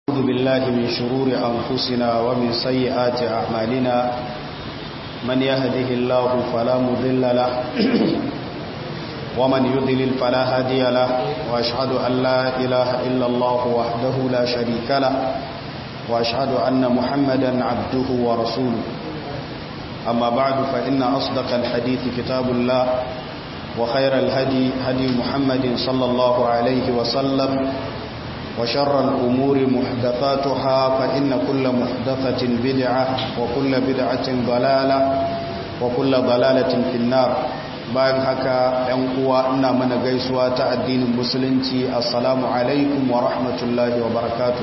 أعوذ بالله من شرور أنفسنا ومن سيئات أعمالنا من يهده الله فلا مضل له ومن يضلل فلا هادي له وأشهد أن لا إله إلا الله وحده لا شريك له وأشهد أن محمدا عبده ورسوله أما بعد فإن أصدق الحديث كتاب الله وخير الهدي هدي محمد صلى الله عليه وسلم وشر الأمور محدثاتها فإن كل محدثة بدعة وكل بدعة ضلالة وكل ضلالة في النار bayan haka ‘yan uwa ina mana gaisuwa ta addinin musulunci assalamu alaikum wa rahmatullahi wa barakatu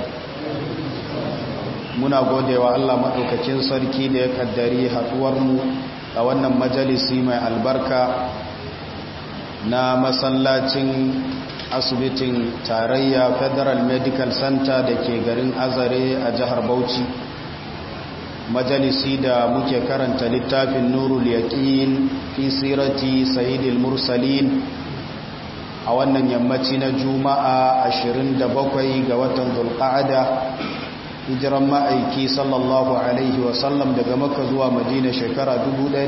muna godewa Allah maɗaukakin sarki da ya kaddari haɗuwarmu a wannan majalisi mai albarka na masallacin asibitin tarayya federal medical center da ke garin azare a jihar bauchi majalisi da muke karanta littafin nurul yaqin fi sirati sayyidil mursalin a wannan yammaci na juma'a 27 ga watan zulqa'ada hijiran ma'aiki sallallahu alaihi wasallam daga makka zuwa madina shekara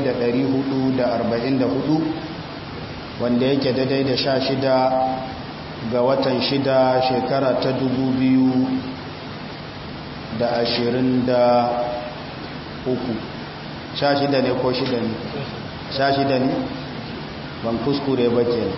1444 wanda yake daidai da sha shida ga watan shida shekara ta dubu biyu da ashirin da uku sha shida ne ko shida ne sha shida ne ban kuskure ba ke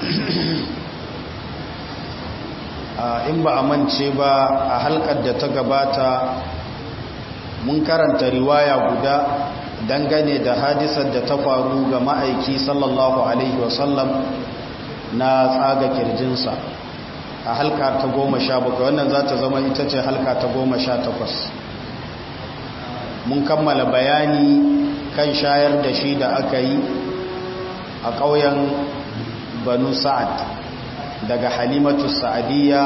in ba a mance ba a halkar da ta gabata mun karanta riwaya guda dangane da hadisar da ta faru ga ma'aiki sallallahu alaihi wasallam na tsaga kirjinsa a halka ta goma sha bakwai wannan za ta zama ita ce halka ta goma sha takwas mun kammala bayani kan shayar da shi da aka yi a ƙauyen banu sa'ad daga halimatu sa'adiyya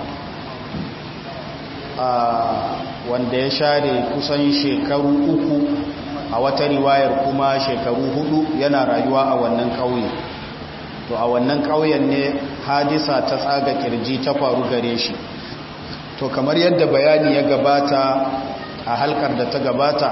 wanda ya share kusan shekaru uku a wata riwayar kuma shekaru hudu yana rayuwa a wannan ƙauye to a wannan ƙauyen ne hadisa ta tsaga kirji ta faru gare shi to kamar yadda bayani ya gabata a halkar da ta gabata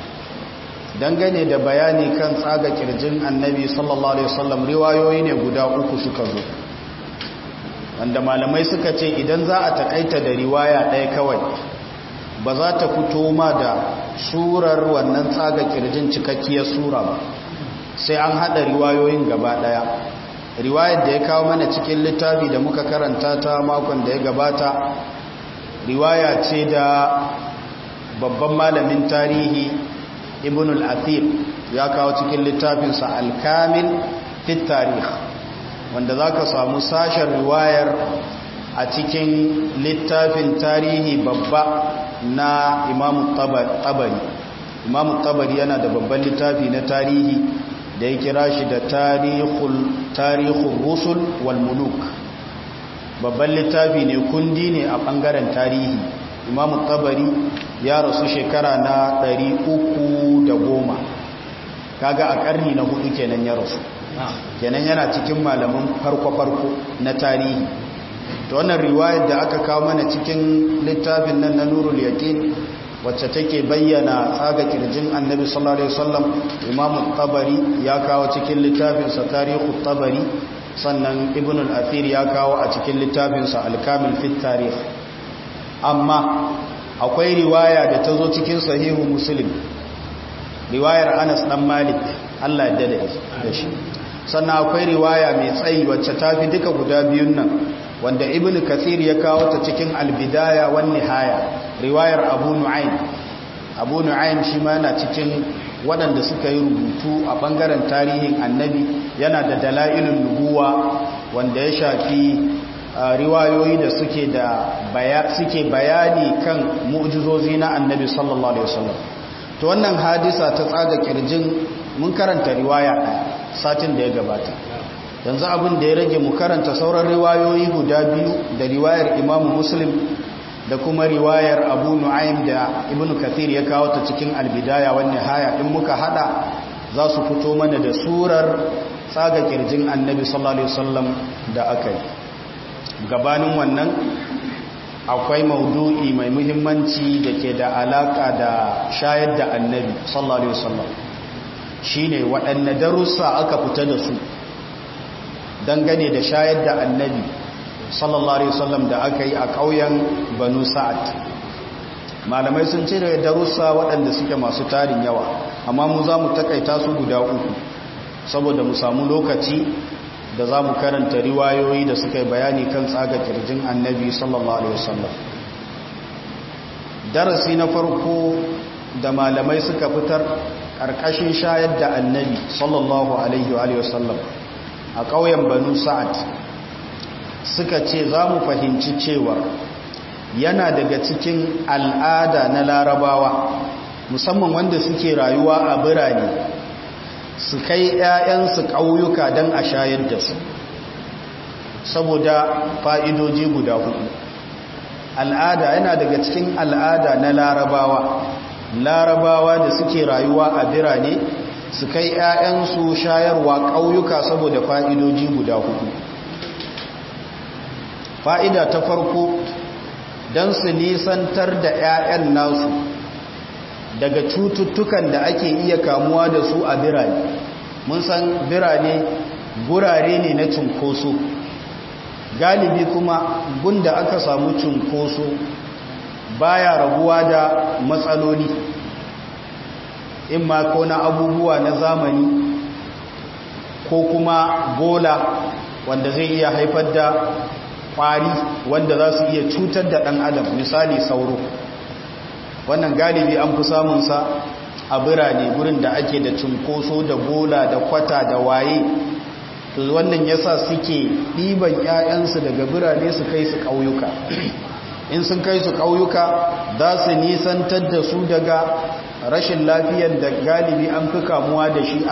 dangane da bayani kan tsaga kirjin annabi sallallahu alaihi wasallam riwayoyi ne guda uku suka zo wanda malamai suka ce idan za a takaita da riwaya ɗaya kawai ba za ta fito ma da surar wannan tsaga kirjin cikakkiyar sura ba sai an haɗa riwayoyin gaba ɗaya riwayar da ya kawo mana cikin littafi da muka karanta ta makon da ya gabata riwaya ce da babban malamin tarihi ibn al-athir ya kawo cikin littafinsa al-kamil fit tarih wanda za ka samu sashen riwayar a cikin littafin tarihi babba na imamu tabari imamu tabari yana da babban littafi na tarihi da ya kira shi da tarihul rusul wal muluk babban littafi ne kundi ne a bangaren tarihi imamu tabari ya rasu shekara na 310 kaga a karni na hudu kenan ya rasu kenan yana cikin malaman farko-farko na tarihi ta wannan riwayar da aka kawo mana cikin littafin nan na nurul yaqin wacce take bayyana tsaga kirjin annabi sallallahu alaihi wasallam imamu tabari ya kawo cikin littafinsa tarihu tabari sannan ibn al-athir ya kawo a cikin littafinsa al-kamil fit tarikh amma akwai riwaya da ta zo cikin sahihu muslim riwayar anas dan malik Allah ya dade da shi sannan akwai riwaya mai tsayi wacce ta fi duka guda biyun nan wanda ibn kathir ya kawo ta cikin al-bidaya wan nihaya riwayar abu nu'aym abu nu'aym shi ma yana cikin waɗanda suka yi rubutu a ɓangaren tarihin annabi yana da dala'ilin nubuwa wanda ya shafi riwayoyi da suke da suke bayani kan mu'jizozi na annabi sallallahu alaihi wasallam to wannan hadisa ta tsaga kirjin mun karanta riwaya ɗaya satin da ya gabata yanzu abin da ya rage mu karanta sauran riwayoyi guda biyu da riwayar imamu muslim da kuma riwayar abu nu'aym da ibn kathir ya kawo ta cikin albidaya wani haya in muka hada za su fito mana da surar tsaga kirjin annabi sallallahu alaihi wasallam da aka yi gabanin wannan akwai maudu'i mai muhimmanci da ke da alaka da shayar da annabi sallallahu alaihi wasallam shine waɗanne darussa aka fita da su dangane da shayar da annabi sallallahu alaihi wasallam da aka yi a ƙauyen banu sa'ad malamai sun ce da darussa waɗanda suke masu tarin yawa amma mu za mu takaita su guda uku saboda mu samu lokaci da za mu karanta riwayoyi da suka yi bayani kan tsaga kirjin annabi sallallahu alaihi wasallam darasi na farko da malamai suka fitar ƙarƙashin shayar da annabi sallallahu alaihi wasallam a ƙauyen banu sa'ad suka ce za mu fahimci cewa yana daga cikin al'ada na larabawa musamman wanda suke rayuwa a birane su kai 'ya'yansu ƙauyuka don a shayar da su saboda fa'idoji guda hudu al'ada yana daga cikin al'ada na larabawa larabawa da suke rayuwa a birane su kai 'ya'yansu shayarwa ƙauyuka saboda fa'idoji guda hudu fa'ida ta farko don su nisantar da 'ya'yan nasu daga cututtukan da ake iya kamuwa da su a birane mun san birane gurare ne na cunkoso galibi kuma gunda aka samu cunkoso baya rabuwa da matsaloli in ma ko na abubuwa na zamani ko kuma bola wanda zai iya haifar da kwari wanda za su iya cutar da ɗan adam misali sauro wannan galibi an fi samunsa a birane gurin da ake da cunkoso da bola da kwata da waye to wannan yasa suke ɗiban 'ya'yansu daga birane su kai su ƙauyuka in sun kai su ƙauyuka za su nisantar da su daga rashin lafiyar da galibi an fi kamuwa da shi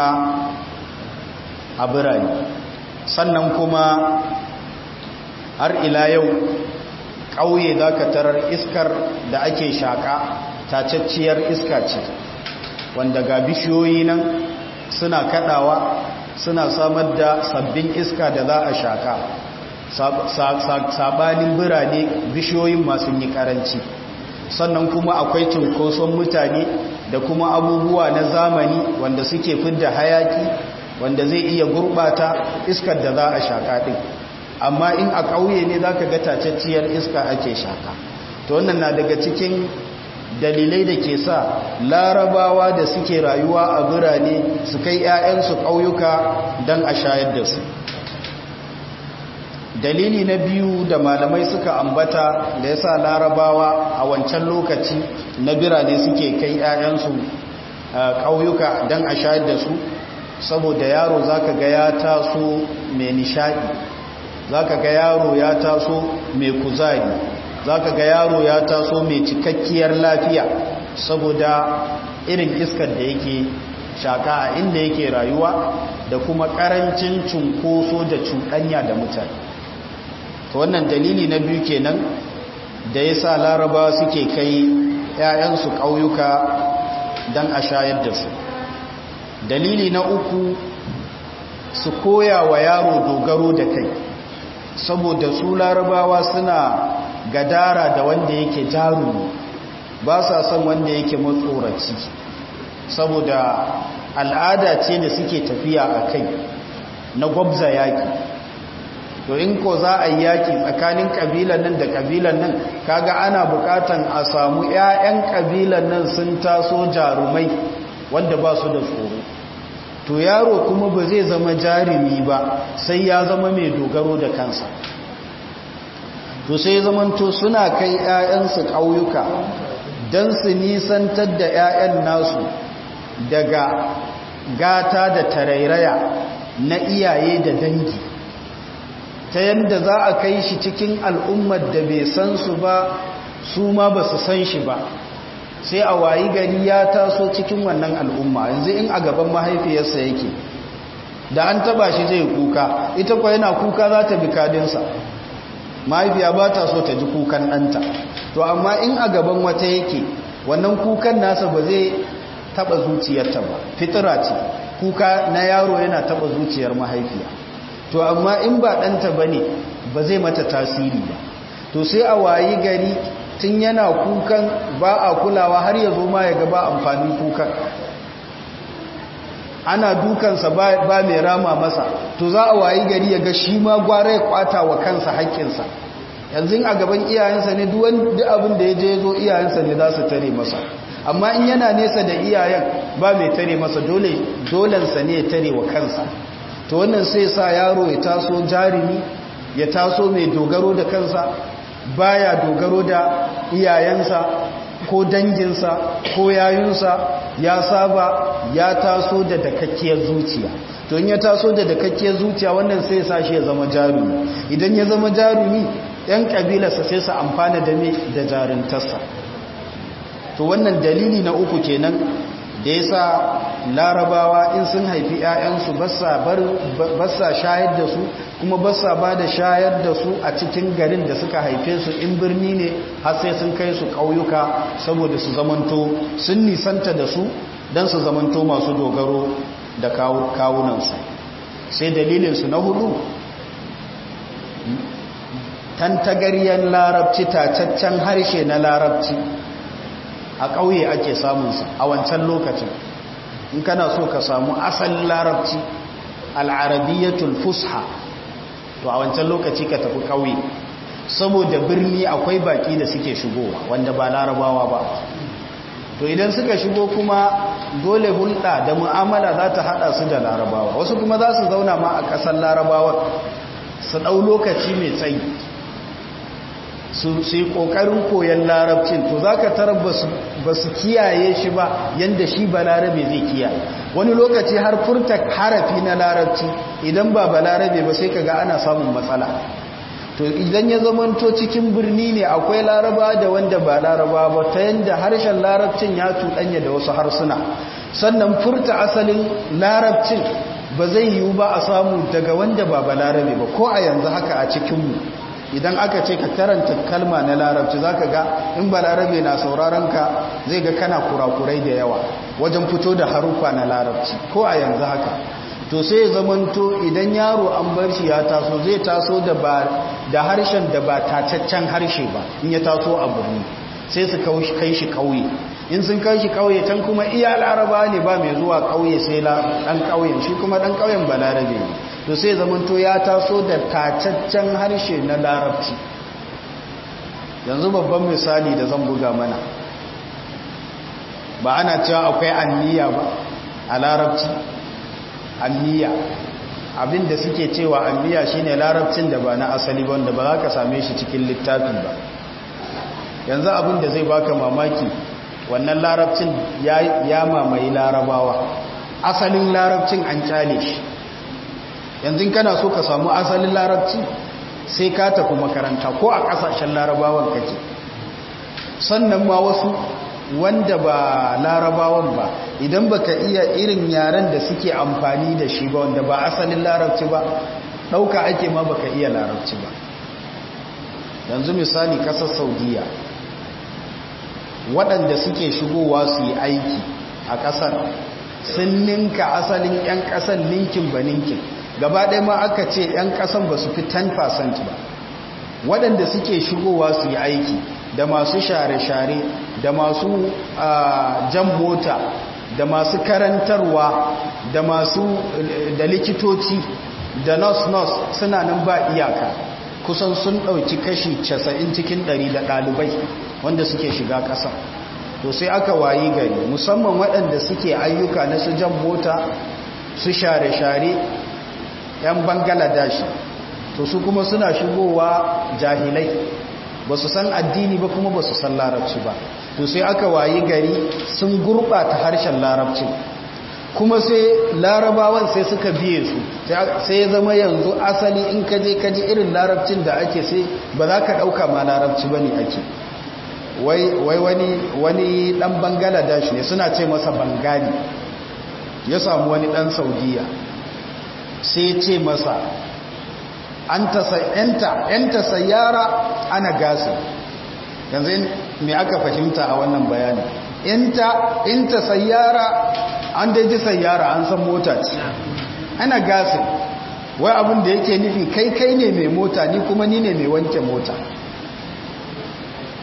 a birane sannan kuma har ila yau ƙauye za ka tarar iskar da ake shaƙa tacacciyar iska ce wanda ga bishiyoyi nan suna kaɗawa suna samar da sabbin iska da za a shaƙa sabanin birane bishiyoyin masu yi ƙaranci sannan kuma akwai cunkoson mutane da kuma abubuwa na zamani wanda suke fidda hayaki wanda zai iya gurɓata iskar da za a shaƙa ɗin amma in a ƙauye ne za ka ga tacacciyar iska ake shaka to wannan na daga cikin dalilai da ke sa larabawa da suke rayuwa a birane su kai 'ya'yansu ƙauyuka don a shayar da su dalili na biyu da malamai suka ambata da ya sa larabawa a wancan lokaci na birane suke kai 'ya'yansu ƙauyuka don a shayar da su saboda yaro za ka ga ya taso mai nishaɗi za ka ga yaro ya taso mai kuzari za ka ga yaro ya taso mai cikakkiyar lafiya saboda irin iskar da yake shaka a inda yake rayuwa da kuma karancin cunkoso da cuɗanya da mutane ta wannan dalili na biyu kenan da ya sa laraba suke kai 'ya'yansu ƙauyuka don a shayar da su dalili na uku su koya wa yaro dogaro da kai saboda su larabawa suna gadara da wanda yake jarumi ba sa son wanda yake matsoraci saboda al'ada ce da suke tafiya a kai na gwabza yaki to in ko za a yi yaki tsakanin kabilan nan da kabilan nan kaga ana bukatan a samu 'ya'yan kabilan nan sun taso jarumai wanda ba su da tsoro to yaro kuma ba zai zama jarumi ba sai ya zama mai dogaro da kansa to sai zamanto suna kai 'ya'yansu ƙauyuka don su nisantar da 'ya'yan nasu daga gata da tarairaya na iyaye da dangi ta yadda za a kai shi cikin al'ummar da bai san su ba su ma ba su san shi ba sai a wayi gari ya taso cikin wannan al'umma yanzu in a gaban mahaifiyarsa yake da an taba shi zai kuka ita kwa yana kuka za ta bi kadinsa mahaifiya ba ta so ta ji kukan ɗanta to amma in a gaban wata yake wannan kukan nasa ba zai taba zuciyarta ba fitira ce kuka na yaro yana taba zuciyar mahaifiya to amma in ba ɗanta ba ne ba zai mata tasiri ba to sai a wayi gari tun yana kukan ba a kulawa har ya zo ma ya gaba amfanin kukan ana dukansa ba mai rama masa to za a wayi gari ya ga shi ma gwara ya kwata wa kansa haƙƙinsa yanzu a gaban iyayensa ne duk abin da ya je zo iyayensa ne za su tare masa amma in yana nesa da iyayen ba mai tare masa dole dolensa ne ya tare wa kansa to wannan sai sa yaro ya taso jarumi ya taso mai dogaro da kansa baya dogaro da iyayensa ko danginsa ko yayunsa ya saba ya taso da dakakkiyar zuciya to in ya taso da dakakkiyar zuciya wannan sai sa shi ya zama jarumi idan ya zama jarumi yan kabilarsa sai su amfana da me da jarintarsa to wannan dalili na uku kenan da yasa larabawa in sun haifi 'ya'yansu ba sa shayar da su kuma ba sa ba da shayar da su a cikin garin da suka haife su in birni ne har sai sun kai su ƙauyuka saboda su zamanto sun nisanta da su don su zamanto masu dogaro da kawunansu sai dalilinsu na hudu tantagaryen larabci tacaccen harshe na larabci a ƙauye ake samunsa a wancan lokacin in kana so ka samu asalin larabci al'arabiyyatul fusha to a wancan lokaci ka tafi ƙauye saboda birni akwai baƙi da suke shigowa wanda ba larabawa ba to idan suka shigo kuma dole hulɗa da mu'amala za ta haɗa su da larabawa wasu kuma za su zauna ma a ƙasar larabawa su ɗau lokaci mai tsayi su yi ƙoƙarin koyon larabcin to za ka tarar ba su kiyaye shi ba yadda shi ba larabe zai kiyaye wani lokaci har furta harafi na larabci idan ba ba larabe ba sai ka ga ana samun matsala to idan ya zamanto cikin birni ne akwai laraba da wanda ba laraba ba ta yadda harshen larabcin ya tuɗanya da wasu harsuna sannan furta asalin larabcin ba zai yiwu ba a samu daga wanda ba ba larabe ba ko a yanzu haka a cikinmu idan aka ce ka karanta kalma na larabci za ka ga in ba larabe na sauraron ka zai ga kana kurakurai da yawa wajen fito da harufa na larabci ko a yanzu haka to sai ya zamanto idan yaro an bar shi ya taso zai taso da ba da harshen da ba tacaccen harshe ba in ya taso a birni sai su kai shi kauye in sun kai shi kauye can kuma iya laraba ne ba mai zuwa kauye sai dan kauyen shi kuma dan kauyen ba larabe ne to sai zamanto ya taso da tacaccen harshe na larabci yanzu babban misali da zan buga mana ba ana cewa akwai anniya ba a larabci anniya abinda suke cewa anniya shine larabcin da ba na asali ba wanda ba za ka same shi cikin littafi ba yanzu abinda zai baka mamaki wannan larabcin ya mamaye larabawa asalin larabcin an kyale shi yanzu kana so ka samu asalin larabci sai ka tafi makaranta ko a kasashen larabawan kake sannan ma wasu wanda ba larabawan ba idan baka iya irin yaren da suke amfani da shi ba wanda ba asalin larabci ba ɗauka ake ma baka iya larabci ba yanzu misali kasar saudiya waɗanda suke shigowa su yi aiki a ƙasar sun ninka asalin 'yan ƙasar ninkin ba ninkin gaba ɗaya ma aka ce 'yan ƙasan ba su fi 10% ba waɗanda suke shigowa su yi aiki da masu share-share da masu jan mota da masu karantarwa da masu da likitoci da nurse-nurse suna nan ba iyaka kusan sun ɗauki kashi 90 cikin 100 da ɗalibai wanda suke shiga ƙasa to sai aka wayi gari musamman waɗanda suke ayyuka na su jan mota su share-share 'yan bangaladesh to su kuma suna shigowa jahilai ba su san addini ba kuma ba su san larabci ba to sai aka wayi gari sun gurɓata harshen larabci kuma sai larabawan sai suka biye su sai ya zama yanzu asali in kaje kaji irin larabcin da ake sai ba za ka ɗauka ma larabci ba ne ake wai wani wani ɗan bangaladesh ne suna ce masa bangali ya samu wani ɗan saudiya sai ce masa yanta sayyara ana gasi yanzu me aka fahimta a wannan bayani inta sayyara an daji sayyara an san mota ce ana gasi wai abin da yake nufi kai kai ne mai mota ni kuma ni ne mai wanke mota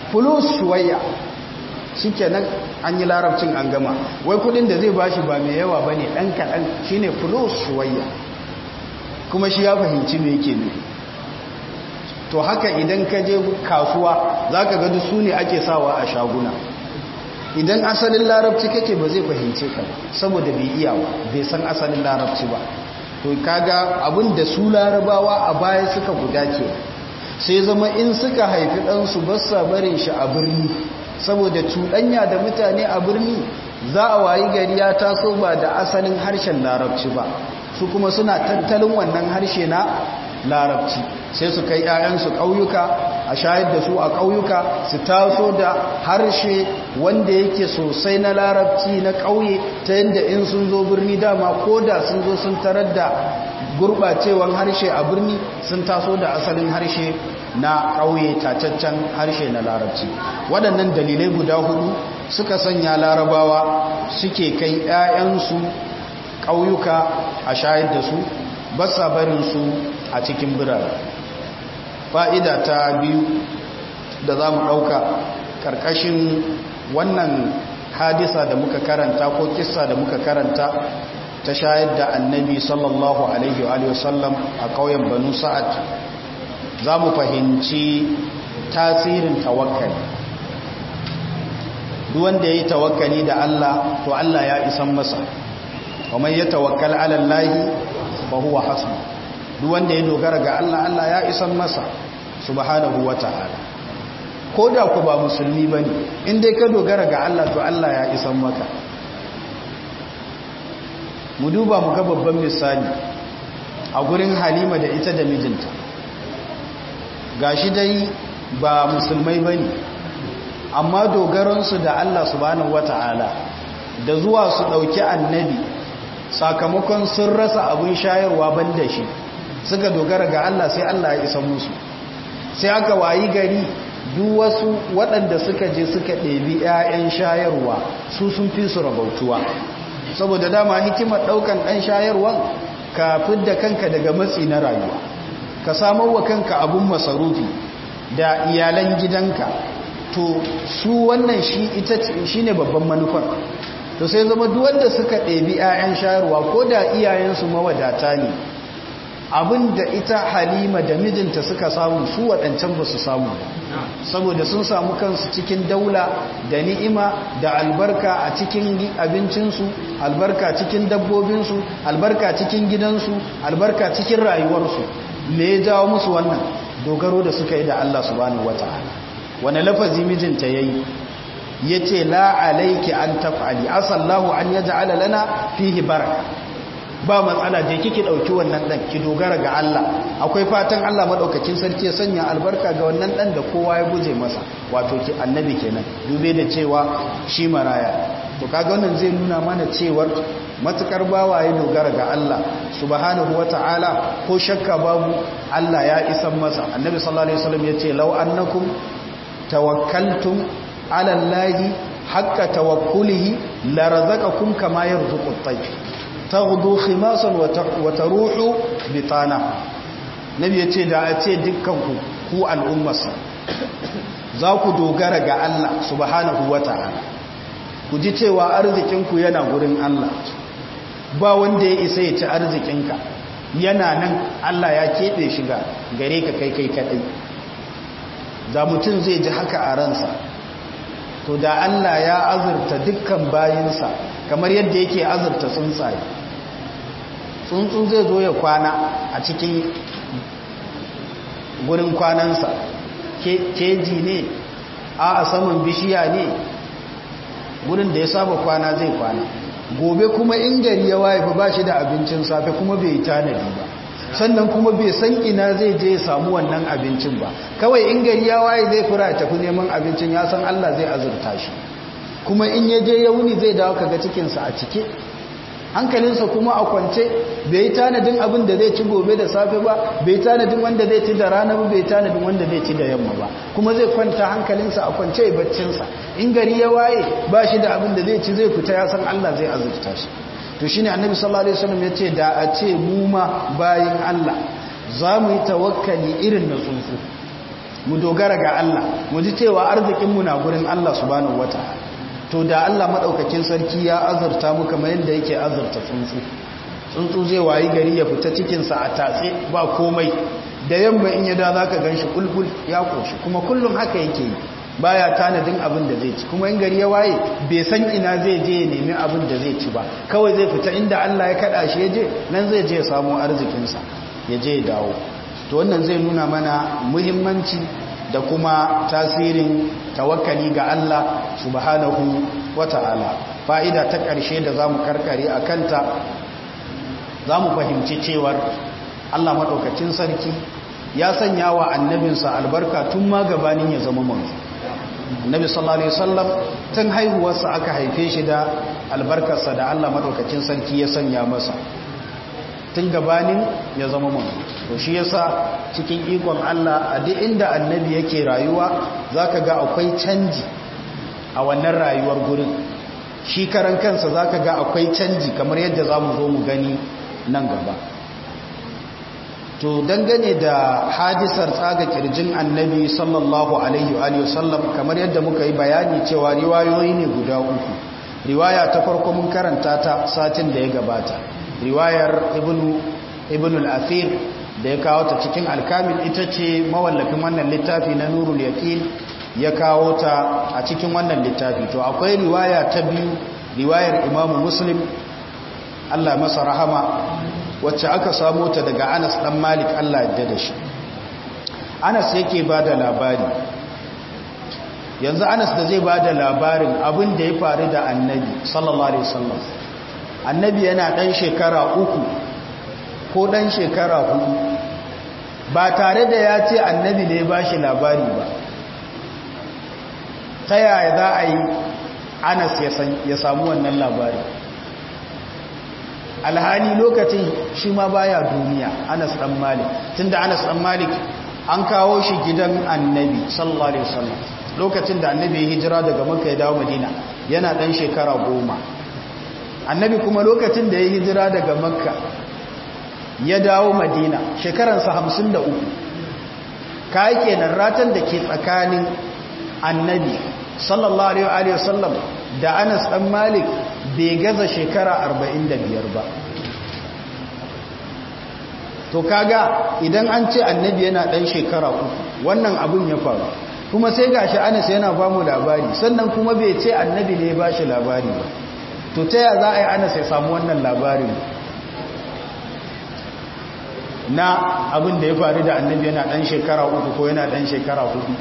fulus shuwayya shikenan an yi larabcin an gama wai kudin da zai bashi ba mai yawa bane dan kadan shine fulus shuwayya kuma shi ya fahimci me yake ne to haka idan ka je kasuwa zaka ga duk sune ake sawa a shaguna idan asalin larabci kake ba zai fahimce ka saboda bai iya ba bai san asalin larabci ba to kaga abin da su larabawa a baya suka guda ke sai zama in suka haifi ɗansu ba sa barin shi a birni saboda cuɗanya da mutane a birni za a wayi gari ya taso ba da asalin harshen larabci ba su kuma suna tattalin wannan harshe na larabci sai su kai 'ya'yansu ƙauyuka a shayar da su a ƙauyuka su taso da harshe wanda yake sosai na larabci na ƙauye ta yadda in sun zo birni dama ko da sun zo sun tarar da gurɓacewan harshe a birni sun taso da asalin harshe na ƙauye tacaccen harshe na larabci waɗannan dalilai guda hudu suka sanya larabawa suke kai 'ya'yansu ƙauyuka a shayar da su basa barinsu a cikin birane fa'ida ta biyu da za mu ɗauka ƙarƙashin wannan hadisa da muka karanta ko kissa da muka karanta ta shayar da annabi sallallahu alaihi wa sallam a ƙauyen banu sa'ad za mu fahimci tasirin tawakkali duwanda ya yi tawakkali da Allah to Allah ya isan masa kamar ya tawakkal alallahi fa huwa hasbu duk wanda ya dogara ga Allah Allah ya isan masa subhanahu wata'ala ko da ku ba musulmi bane in dai ka dogara ga Allah to Allah ya isan maka mu duba mu ga babban misali a gurin Halima da ita da mijinta gashi dai ba musulmai bane amma dogaransu da Allah subhanahu wata'ala da zuwa su dauki annabi sakamakon sun rasa abin shayarwa banda shi suka dogara ga Allah sai Allah ya isa musu sai aka wayi gari duk wasu waɗanda suka je suka ɗebi 'ya'yan shayarwa su sun fi su rabautuwa saboda dama hikimar ɗaukan ɗan shayarwa ka fidda kanka daga matsi na rayuwa ka samar wa kanka abun masarufi da iyalan gidanka to su wannan shi ita shine babban manufar to sai zama duwanda suka ɗebi 'ya'yan shayarwa ko da iyayensu mawadata ne abin da ita halima da mijinta suka samu su waɗancan ba su samu saboda sun samu kansu cikin daula da ni'ima da albarka a cikin abincinsu albarka cikin dabbobinsu albarka cikin gidansu albarka cikin rayuwarsu me ya jawo musu wannan dogaro da suka yi da Allah subhanahu wata'ala wani lafazi mijinta yayi yace la alayki an taf'ali asallahu an yaj'ala lana fihi baraka ba matsala je kike dauki wannan dan ki dogara ga Allah akwai fatan Allah madaukakin sarki ya sanya albarka ga wannan dan da kowa ya guje masa wato ki annabi kenan dube da cewa shi maraya to kaga wannan zai nuna mana cewar matukar bawa ya dogara ga Allah subhanahu wataala ko shakka babu Allah ya isan masa annabi sallallahu alaihi wasallam yace law annakum tawakkaltum ala allahi haqqa tawakkulihi la razaqakum kama yarzuqu at-tayr taghdu khimasan wa taruhu bitana nabi yace da a ce dukkanku ku al'ummarsa za ku dogara ga Allah subhanahu wata'ala ku ji cewa arzikinku yana gurin Allah ba wanda ya isa ya ci arzikinka yana nan Allah ya keɓe shi ga gare ka kai kai kaɗai da mutum zai ji haka a ransa to da Allah ya azurta dukkan bayinsa kamar yadda yake azurta tsuntsaye tsuntsun zai zo ya kwana a cikin gurin kwanansa keji ne a saman bishiya ne gurin da ya saba kwana zai kwana gobe kuma in gari ya waye ba shi da abincin safe kuma bai tanadi ba sannan kuma bai san ina zai je ya samu wannan abincin ba kawai in gari ya waye zai fura ya tafi neman abincin ya san Allah zai azurta shi kuma in ya je ya wuni zai dawo kaga cikinsa a cike hankalinsa kuma a kwance bai yi tanadin abin da zai ci gobe da safe ba bai tanadin wanda zai ci da rana ba bai tanadin wanda zai ci da yamma ba kuma zai kwanta hankalinsa a kwance ya baccinsa in gari ya waye ba shi da abin da zai ci zai fita ya san Allah zai azurta shi to shine annabi sallallahu alaihi wasallam yace da a ce mu ma bayin Allah za mu yi tawakkali irin na tsuntsu mu dogara ga Allah mu ji cewa arzikinmu na gurin Allah subhanahu wataala to da Allah madaukakin sarki ya azurta mu kamar yadda yake azurta tsuntsu tsuntsu zai wayi gari ya fita cikinsa a tatse ba komai da yamma in ya da za ka gan shi kulkul ya koshi kuma kullum haka yake yi baya tanadin abin da zai ci kuma in gari ya waye bai san ina zai je ya nemi abin da zai ci ba kawai zai fita inda Allah ya kada shi ya je nan zai je ya samu arzikinsa ya je ya dawo to wannan zai nuna mana muhimmanci da kuma tasirin tawakkali ga Allah subhanahu wata'ala fa'ida ta ƙarshe da zamu karkare a kanta za mu fahimci cewar Allah maɗaukacin sarki ya sanya wa annabinsa albarka tun ma gabanin ya zama manzo annabi sallallahu alaihi wasallam tun haihuwarsa aka haife shi da albarkarsa da Allah maɗaukacin sarki ya sanya masa tun gabanin ya zama manzo to shi yasa cikin ikon Allah a duk inda annabi yake rayuwa zaka ga akwai canji a wannan rayuwar gurin shi karan kansa zaka ga akwai canji kamar yadda zamu zo mu gani nan gaba to dangane da hadisar tsaga kirjin annabi sallallahu alaihi wa sallam kamar yadda muka yi bayani cewa riwayoyi ne guda uku riwaya ta farko mun karanta ta satin da ya gabata riwayar ibnu ibnu al-athir da ya kawo ta cikin alkamil ita ce mawallafin wannan littafi na nurul yaqin ya kawo ta a cikin wannan littafi to akwai riwaya ta biyu riwayar imamu muslim Allah masa rahama wacce aka samu ta daga Anas dan Malik Allah ya da shi Anas yake bada labari yanzu Anas da zai bada labarin abin da ya faru da Annabi sallallahu alaihi wasallam Annabi yana dan shekara uku ko dan shekara hudu ba tare da ya ce Annabi ne ya bashi labari ba ta yaya za a yi Anas ya samu wannan labari alhali lokacin shi ma baya duniya Anas dan Malik tunda Anas dan Malik an kawo shi gidan Annabi sallallahu alaihi wasallam lokacin da Annabi ya hijira daga Makka ya dawo Madina yana dan shekara goma Annabi kuma lokacin da ya hijira daga Makka ya dawo Madina shekaransa 53 kai kenan ratan da ke tsakanin Annabi sallallahu alaihi wasallam da Anas dan Malik bai gaza shekara 45 ba to kaga idan an ce annabi yana dan shekara uku wannan abun ya faru kuma sai gashi Anas yana ba mu labari sannan kuma bai ce annabi ne ya bashi labari ba to ta ya za a yi Anas ya samu wannan labarin na abin da ya faru da annabi yana dan shekara uku ko yana dan shekara hudu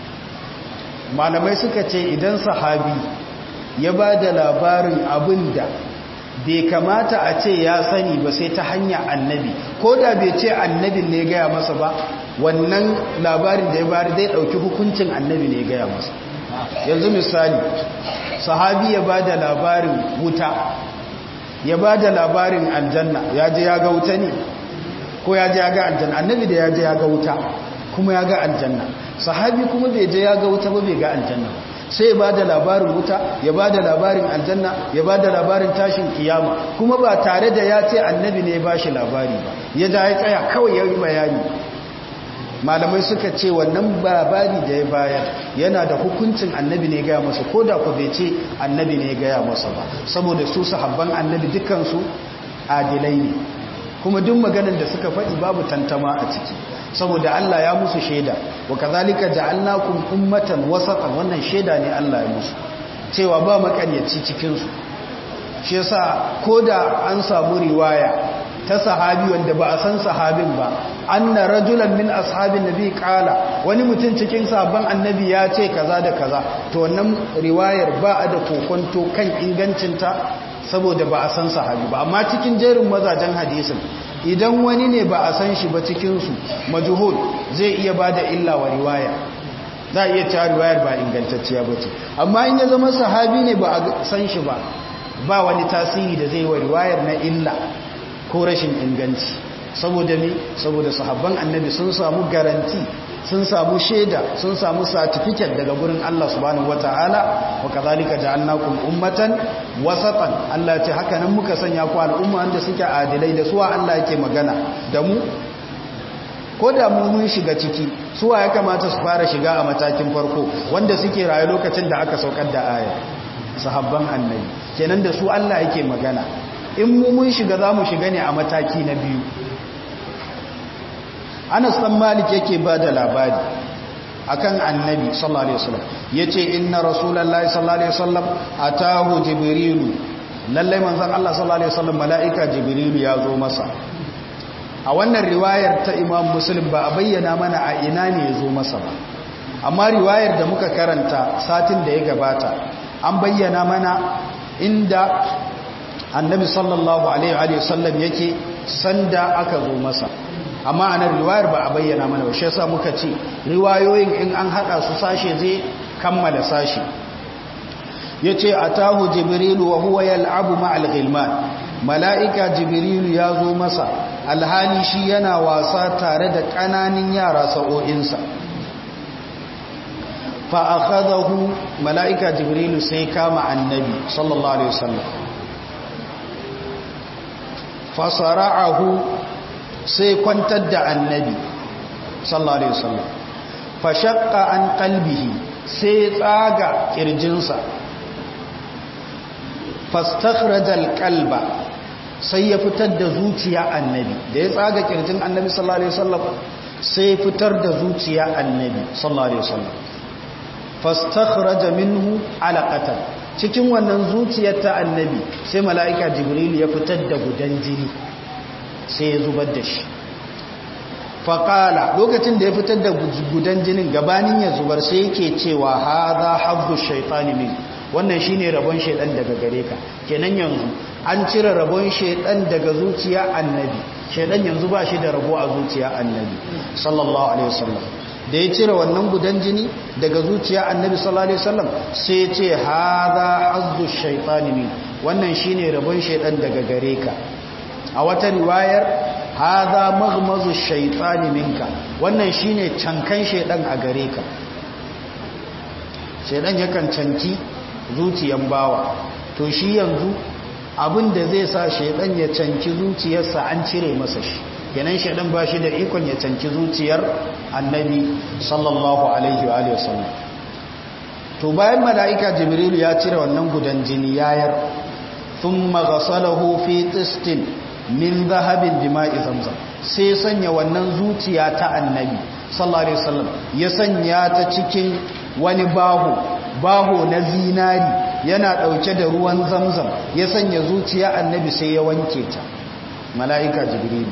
malamai suka ce idan sahabi ya ba da labarin abin da bai kamata a ce ya sani ba sai ta hanya annabi ko da bai ce annabin ne gaya masa ba wannan labarin da ya bari zai ɗauki hukuncin annabi ne gaya masa yanzu misali sahabi ya ba da labarin wuta ya ba da labarin aljanna ya je ya ga wuta ne ko ya je ya ga aljanna annabi da ya je ya ga wuta kuma ya ga aljanna sahabi kuma bai je ya ga wuta ba bai ga aljanna ba sai ba da labarin wuta ya ba da labarin aljanna ya ba da labarin tashin kiyama kuma ba tare da ya ce annabi ne ya ba shi labari ba ya ja ya tsaya kawai ya yi bayani malamai suka ce wannan labari da ya bayar yana da hukuncin annabi ne gaya masa ko da ku bai ce annabi ne gaya masa ba saboda su sahabban annabi dukansu adilai ne kuma duk maganar da suka faɗi babu tantama a ciki saboda Allah ya musu shaida wa kazalika ja'alnakum ummatan wasatan wannan shaida ne Allah ya musu cewa ba makaryaci cikin su shi yasa koda an samu riwaya ta sahabi wanda ba a san sahabin ba anna rajulan min ashabin nabi qala wani mutum cikin sahabban annabi ya ce kaza da kaza to wannan riwayar ba a da kokonto kan ingancinta saboda ba a san sahabi ba amma cikin jerin mazajen hadisin idan wani ne ba a san shi ba cikinsu majuhul zai iya ba da illa wa riwaya za a iya cewa riwayar ba ingantacciya ba ce amma in ya zama sahabi ne ba a san shi ba ba wani tasiri da zai wa riwayar na illa ko rashin inganci saboda ne saboda sahabban annabi sun samu garanti sun samu shaida sun samu certificate daga gurin Allah subhanahu wataala wa kadhalika ja'alnakum ummatan wasatan Allah ya ce haka nan muka sanya ku al'umma wanda suke adilai da suwa Allah yake magana da mu ko da mu mun shiga ciki suwa ya kamata su fara shiga a matakin farko wanda suke rayu lokacin da aka saukar da aya sahabban annabi kenan da su Allah yake magana in mu mun shiga za mu shiga ne a mataki na biyu Anas dan Malik yake ba da labari akan annabi sallallahu alaihi wasallam yace inna rasulullahi sallallahu alaihi wasallam atahu jibrilu lalle manzon Allah sallallahu alaihi wasallam malaika jibrilu ya zo masa a wannan riwayar ta Imam Muslim ba a bayyana mana a ina ne ya zo masa ba amma riwayar da muka karanta satin da ya gabata an bayyana mana inda annabi sallallahu alaihi wasallam yake sanda aka zo masa amma a nan riwayar ba a bayyana mana ba shi yasa muka ce riwayoyin in an hada su sashe zai kammala sashe yace atahu jibrilu wa huwa yal'abu ma'al ghilman mala'ika jibrilu ya zo masa alhali shi yana wasa tare da kananin yara sa'o'insa fa akhadahu mala'ika jibrilu sai kama annabi sallallahu alaihi wasallam fa sara'ahu sai kwantar da annabi sallallahu alaihi wasallam fa shaqqa an qalbihi sai tsaga kirjinsa fastakhraja alqalba sai ya fitar da zuciya annabi da ya tsaga kirjin annabi sallallahu alaihi wasallam sai fitar da zuciya annabi sallallahu alaihi wasallam fastakhraja minhu alaqatan cikin wannan zuciyar ta annabi sai mala'ika jibril ya fitar da gudan jini sai ya zubar da shi faƙala lokacin da ya fitar da gudan jinin gabanin ya zubar sai yake cewa ha za haɓu shaitani min wannan shi ne rabon shaidan daga gare ka kenan yanzu an cire rabon shaidan daga zuciya annabi shaidan yanzu ba shi da rabo a zuciya annabi sallallahu alaihi wasallam da ya cire wannan gudan jini daga zuciya annabi sallallahu alaihi wasallam sai ce ha za haɓu shaitani min wannan shi ne rabon shaidan daga gare ka a wata riwayar haza maghmazu shaytani minka wannan shine cankan shaydan a gare ka shaydan yakan canki zuciyan bawa to shi yanzu abinda zai sa shaydan ya canki zuciyarsa an cire masa shi kenan shaydan ba shi da ikon ya canki zuciyar annabi sallallahu alaihi wa alihi wasallam to bayan malaika jibril ya cire wannan gudan jini yayar thumma ghasalahu fi tistin min zahabin jima'i zamzam sai sanya wannan zuciya ta annabi sallallahu alaihi wasallam ya sanya ta cikin wani baho baho na zinari yana dauke da ruwan zamzam ya sanya zuciya annabi sai ya wanke ta mala'ika jibril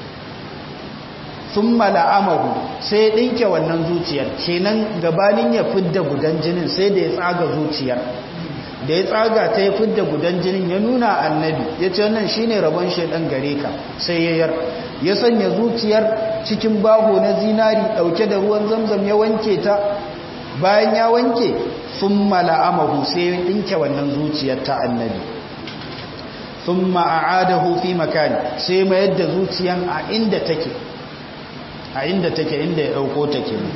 thumma la'amahu sai ya dinke wannan zuciyar kenan gabanin ya fidda gudan jinin sai da ya tsaga zuciyar da ya tsaga ta ya fidda gudan jinin ya nuna annabi ya ce wannan shi ne rabon shaidan gare ka sai ya yar ya sanya zuciyar cikin baho na zinari ɗauke da ruwan zamzam ya wanke ta bayan ya wanke sun mala'amahu sai ya ɗinke wannan zuciyar ta annabi sun ma'adahu fi makani sai mayar da zuciyan a inda take a inda take inda ya ɗauko take ne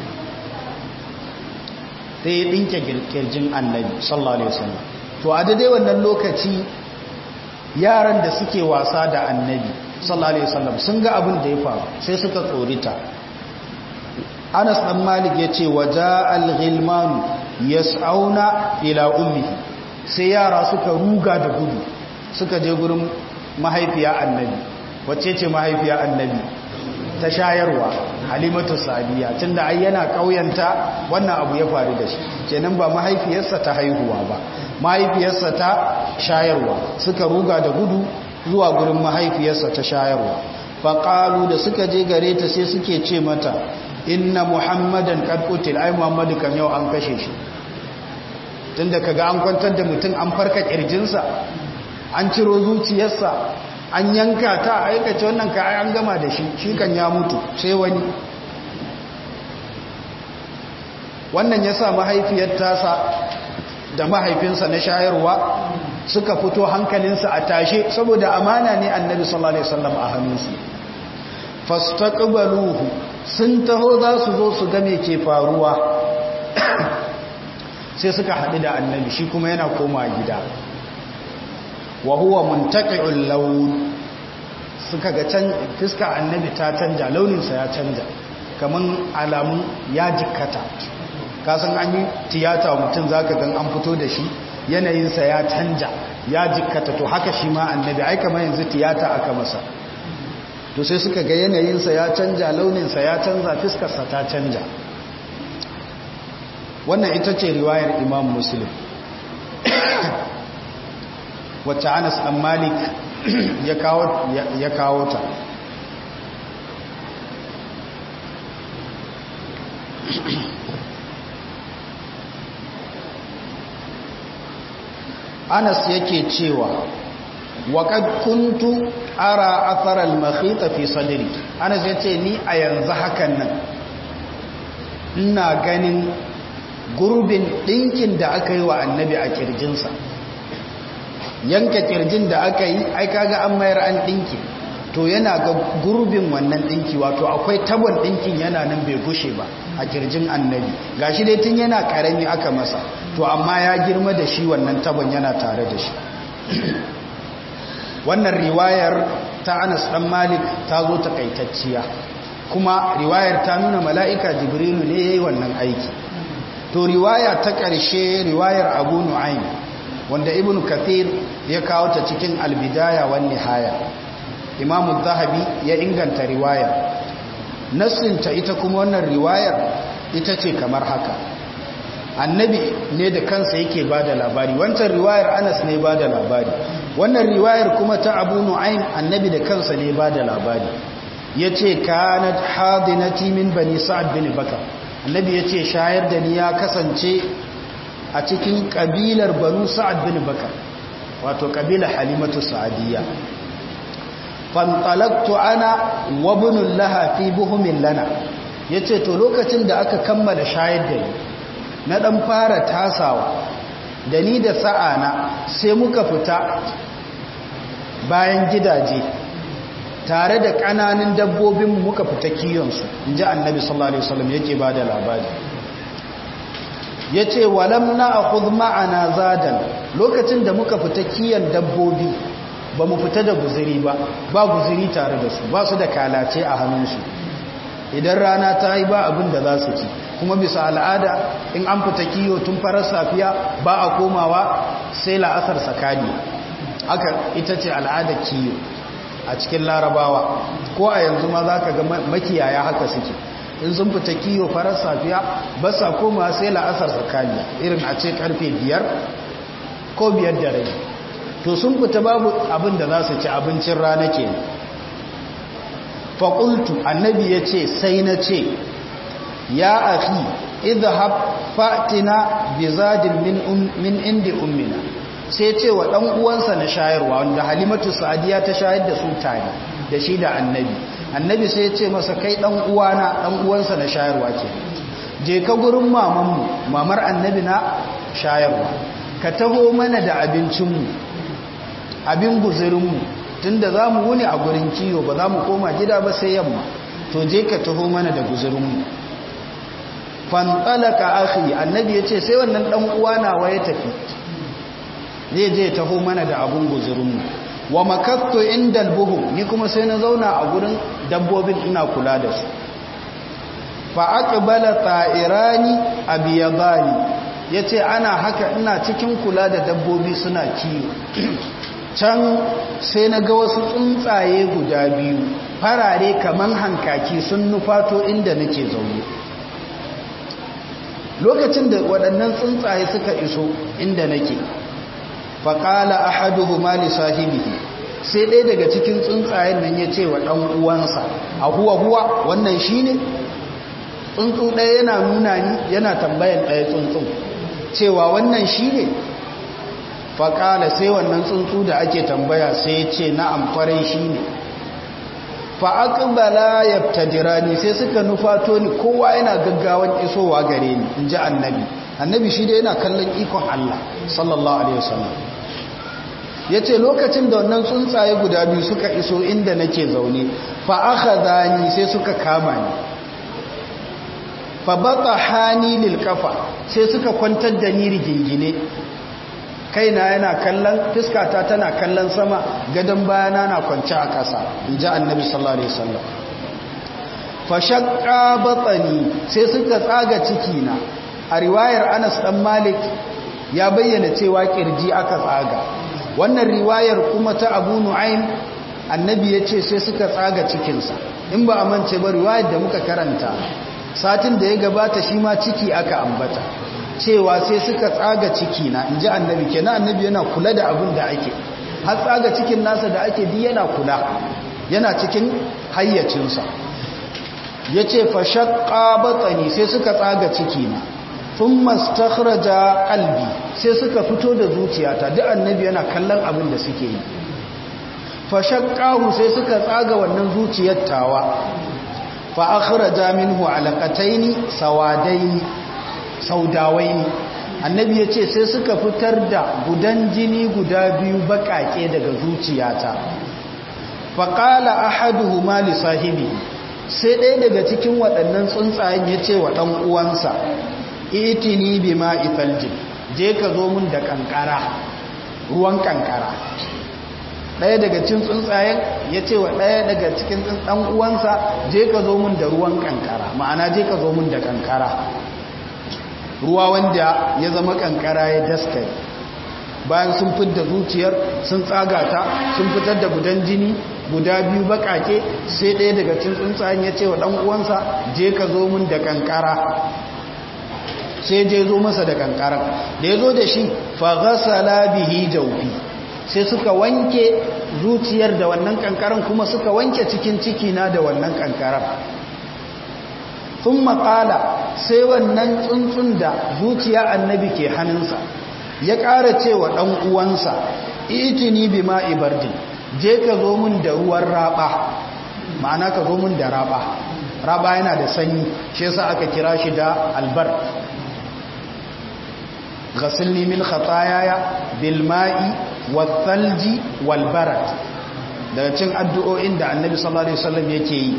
sai ya ɗinke kirjin annabi sallallahu alaihi wasallam to a daidai wannan lokaci yaran da suke wasa da annabi sallallahu alaihi wasallam sun ga abin da ya faru sai suka tsorita Anas dan Malik yace waja al-ghilman yas'auna ila ummihi sai yara suka ruga da gudu suka je gurin mahaifiya annabi wacce ce mahaifiya annabi ta shayarwa halimatu sadiya tunda ai yana kauyanta wannan abu ya faru da shi kenan ba mahaifiyarsa ta haihuwa ba mahaifiyarsa ta shayarwa suka ruga da gudu zuwa gurin mahaifiyarsa ta shayarwa faƙalu da suka je gare ta sai suke ce mata inna muhammadan kad qutil ai muhammadu kan yau an kashe shi tunda kaga an kwantar da mutum an farka kirjinsa an ciro zuciyarsa an yanka ta aikace wannan ka an gama da shi shi kan ya mutu sai wani wannan ya sa mahaifiyar tasa da mahaifinsa na shayarwa suka fito hankalinsa a tashe saboda amana ne annabi sallallahu alaihi wasallam a hannunsu fastaqbaluhu sun taho za su zo su ga me ke faruwa sai suka haɗu da annabi shi kuma yana koma gida wa huwa muntaqi'ul lawn suka ga can fiska annabi ta canja launinsa ya canja kamar alamun ya jikkata kasan an yi tiyata mutum za ka gan an fito da shi yanayinsa ya canja ya jikkata to haka shi ma annabi ai kamar yanzu tiyata aka masa to sai suka ga yanayinsa ya canja launinsa ya canza fiskarsa ta canja wannan ita ce riwayar imam muslim wacce anas ɗan malik ya kawo ta anas yake cewa waƙad kuntu ara atharal makhita fi sadri anas yace ni a yanzu hakan nan ina ganin gurbin ɗinkin da aka yi wa annabi a kirjinsa yanka kirjin da aka yi ai kaga an mayar an ɗinki to yana ga gurbin wannan ɗinki wato akwai tabon ɗinkin yana nan bai gushe ba a kirjin annabi gashi dai tun yana ƙarami aka masa to amma ya girma da shi wannan tabon yana tare da shi wannan riwayar ta anas ɗan malik ta zo takaitacciya kuma riwayar ta nuna mala'ika jibrilu ne ya yi wannan aiki to riwaya ta ƙarshe riwayar abu nu'aym wanda ibn kathir ya kawo ta cikin albidaya wan nihaya imam zahabi ya inganta riwaya nassinta ita kuma wannan riwayar ita ce kamar haka annabi ne da kansa yake bada labari wancan riwayar anas ne bada labari wannan riwayar kuma ta abu nu'aym annabi da kansa ne bada labari yace kanat hadinati min bani sa'ad bin bakar annabi yace shayar da ni ya kasance a cikin kabilar banu sa'ad bin bakar wato kabila halimatu sa'adiyya fantalaktu ana wa bunul laha fi buhumin lana yace to lokacin da aka kammala shayar da ni na dan fara tasawa da ni da sa'ana sai muka fita bayan gidaje tare da kananan dabbobin muka fita kiyonsu inji annabi sallallahu alaihi wasallam yake bada labari ya ce walam na a ma'ana zadan lokacin da muka fita kiyan dabbobi ba mu fita da guziri ba ba guziri tare da su ba su da kalace a hannunsu idan rana ta yi ba abin da za su ci kuma bisa al'ada in an fita kiyo tun farar safiya ba a komawa sai la'asar sakani haka ita ce al'ada kiyo a cikin larabawa ko a yanzu ma za ka ga makiyaya haka suke in sun fita kiyo farar safiya ba sa koma sai la'asar tsakaniya irin a ce karfe biyar ko biyar da rai to sun fita babu abin da za su ci abincin rana ke faƙultu annabi ya ce sai na ce ya afi idhab fatina bizadin min indi ummina sai ce wa ɗan uwansa na shayarwa wanda halimatu sa'adiya ta shayar da su tare da shi da annabi annabi sai ya ce masa kai dan uwana dan uwansa na shayarwa ke je ka gurin mamanmu mamar annabi na shayarwa ka taho mana da abincinmu abin guzurinmu tunda za mu wuni a gurin kiyo ba za mu koma gida ba sai yamma to je ka taho mana da guzurinmu fantalaka akhi annabi ya ce sai wannan dan uwana wa ya tafi zai je taho mana da abun guzurinmu wa makattu inda albuhum ni kuma sai na zauna a gurin dabbobin ina kula da su fa aqbala ta'irani abiyadani yace ana haka ina cikin kula da dabbobi suna kiyo can sai na ga wasu tsuntsaye guda biyu farare kaman hankaki sun nufato inda nake zaune lokacin da waɗannan tsuntsaye suka iso inda nake faƙala a haduhu mali sahibihi sai ɗaya daga cikin tsuntsayen nan ya ce wa ɗan uwansa a huwa huwa wannan shi ne tsuntsu ɗaya yana nuna ni yana tambayan ɗaya tsuntsun cewa wannan shi ne faƙala sai wannan tsuntsu da ake tambaya sai ya ce na amfarai shi ne fa'aƙbala ya tajirani sai suka nufato ni kowa yana gaggawan isowa gare ni in ji annabi annabi shi da yana kallon ikon Allah sallallahu alaihi wasallam ya ce lokacin da wannan tsuntsaye guda biyu suka iso inda nake zaune fa'aka zani sai suka kama ni fa baka hani lil kafa sai suka kwantar da ni rigingine kaina yana kallon fiskata tana kallon sama gadon bayana na kwance a ƙasa in ji annabi sallallahu alaihi wasallam fashakka batsani sai suka tsaga ciki na a riwayar anas dan malik ya bayyana cewa kirji aka tsaga wannan riwayar kuma ta abu nu'aym annabi ya ce sai suka tsaga cikinsa in ba a mance ba riwayar da muka karanta satin da ya gabata shi ma ciki aka ambata cewa sai suka tsaga ciki na in ji annabi kenan annabi yana kula da abin da ake har tsaga cikin nasa da ake di yana kula yana cikin hayyacinsa ya ce fashakka batsani sai suka tsaga ciki na sun mastakhraja kalbi sai suka fito da zuciyata duk annabi yana kallon abin da suke yi fashakkahu sai suka tsaga wannan zuciyar tawa fa akhraja minhu alaqataini sawadaini saudawaini annabi yace sai suka fitar da gudan jini guda biyu bakake daga zuciyata fa qala ahaduhuma li sahibi sai ɗaya daga cikin waɗannan tsuntsayen yace wa dan uwansa itini bima ifaljin je ka zo mun da kankara ruwan kankara ɗaya daga cikin tsuntsayen ya ce wa ɗaya daga cikin ɗan uwansa je ka zo mun da ruwan kankara ma'ana je ka zo mun da kankara ruwa wanda ya zama kankara ya daskare bayan sun fitar zuciyar sun tsaga ta sun fitar da gudan jini guda biyu bakake sai ɗaya daga cikin tsuntsayen ya ce wa ɗan uwansa je ka zo mun da kankara sai je zo masa da kankara da ya zo da shi fa ghasala bihi jawfi sai suka wanke zuciyar da wannan kankaran kuma suka wanke cikin cikina da wannan kankaran sun makala sai wannan tsuntsun da zuciya annabi ke hannunsa ya ƙara cewa ɗan uwansa itini bi ma'i bardin je ka zo min da ruwan raba ma'ana ka zo min da raba raba yana da sanyi shi yasa aka kira shi da albar ghasilni min khatayaya bil ma'i wathalji wal barat daga cin addu'o'in da annabi sallallahu alaihi wasallam yake yi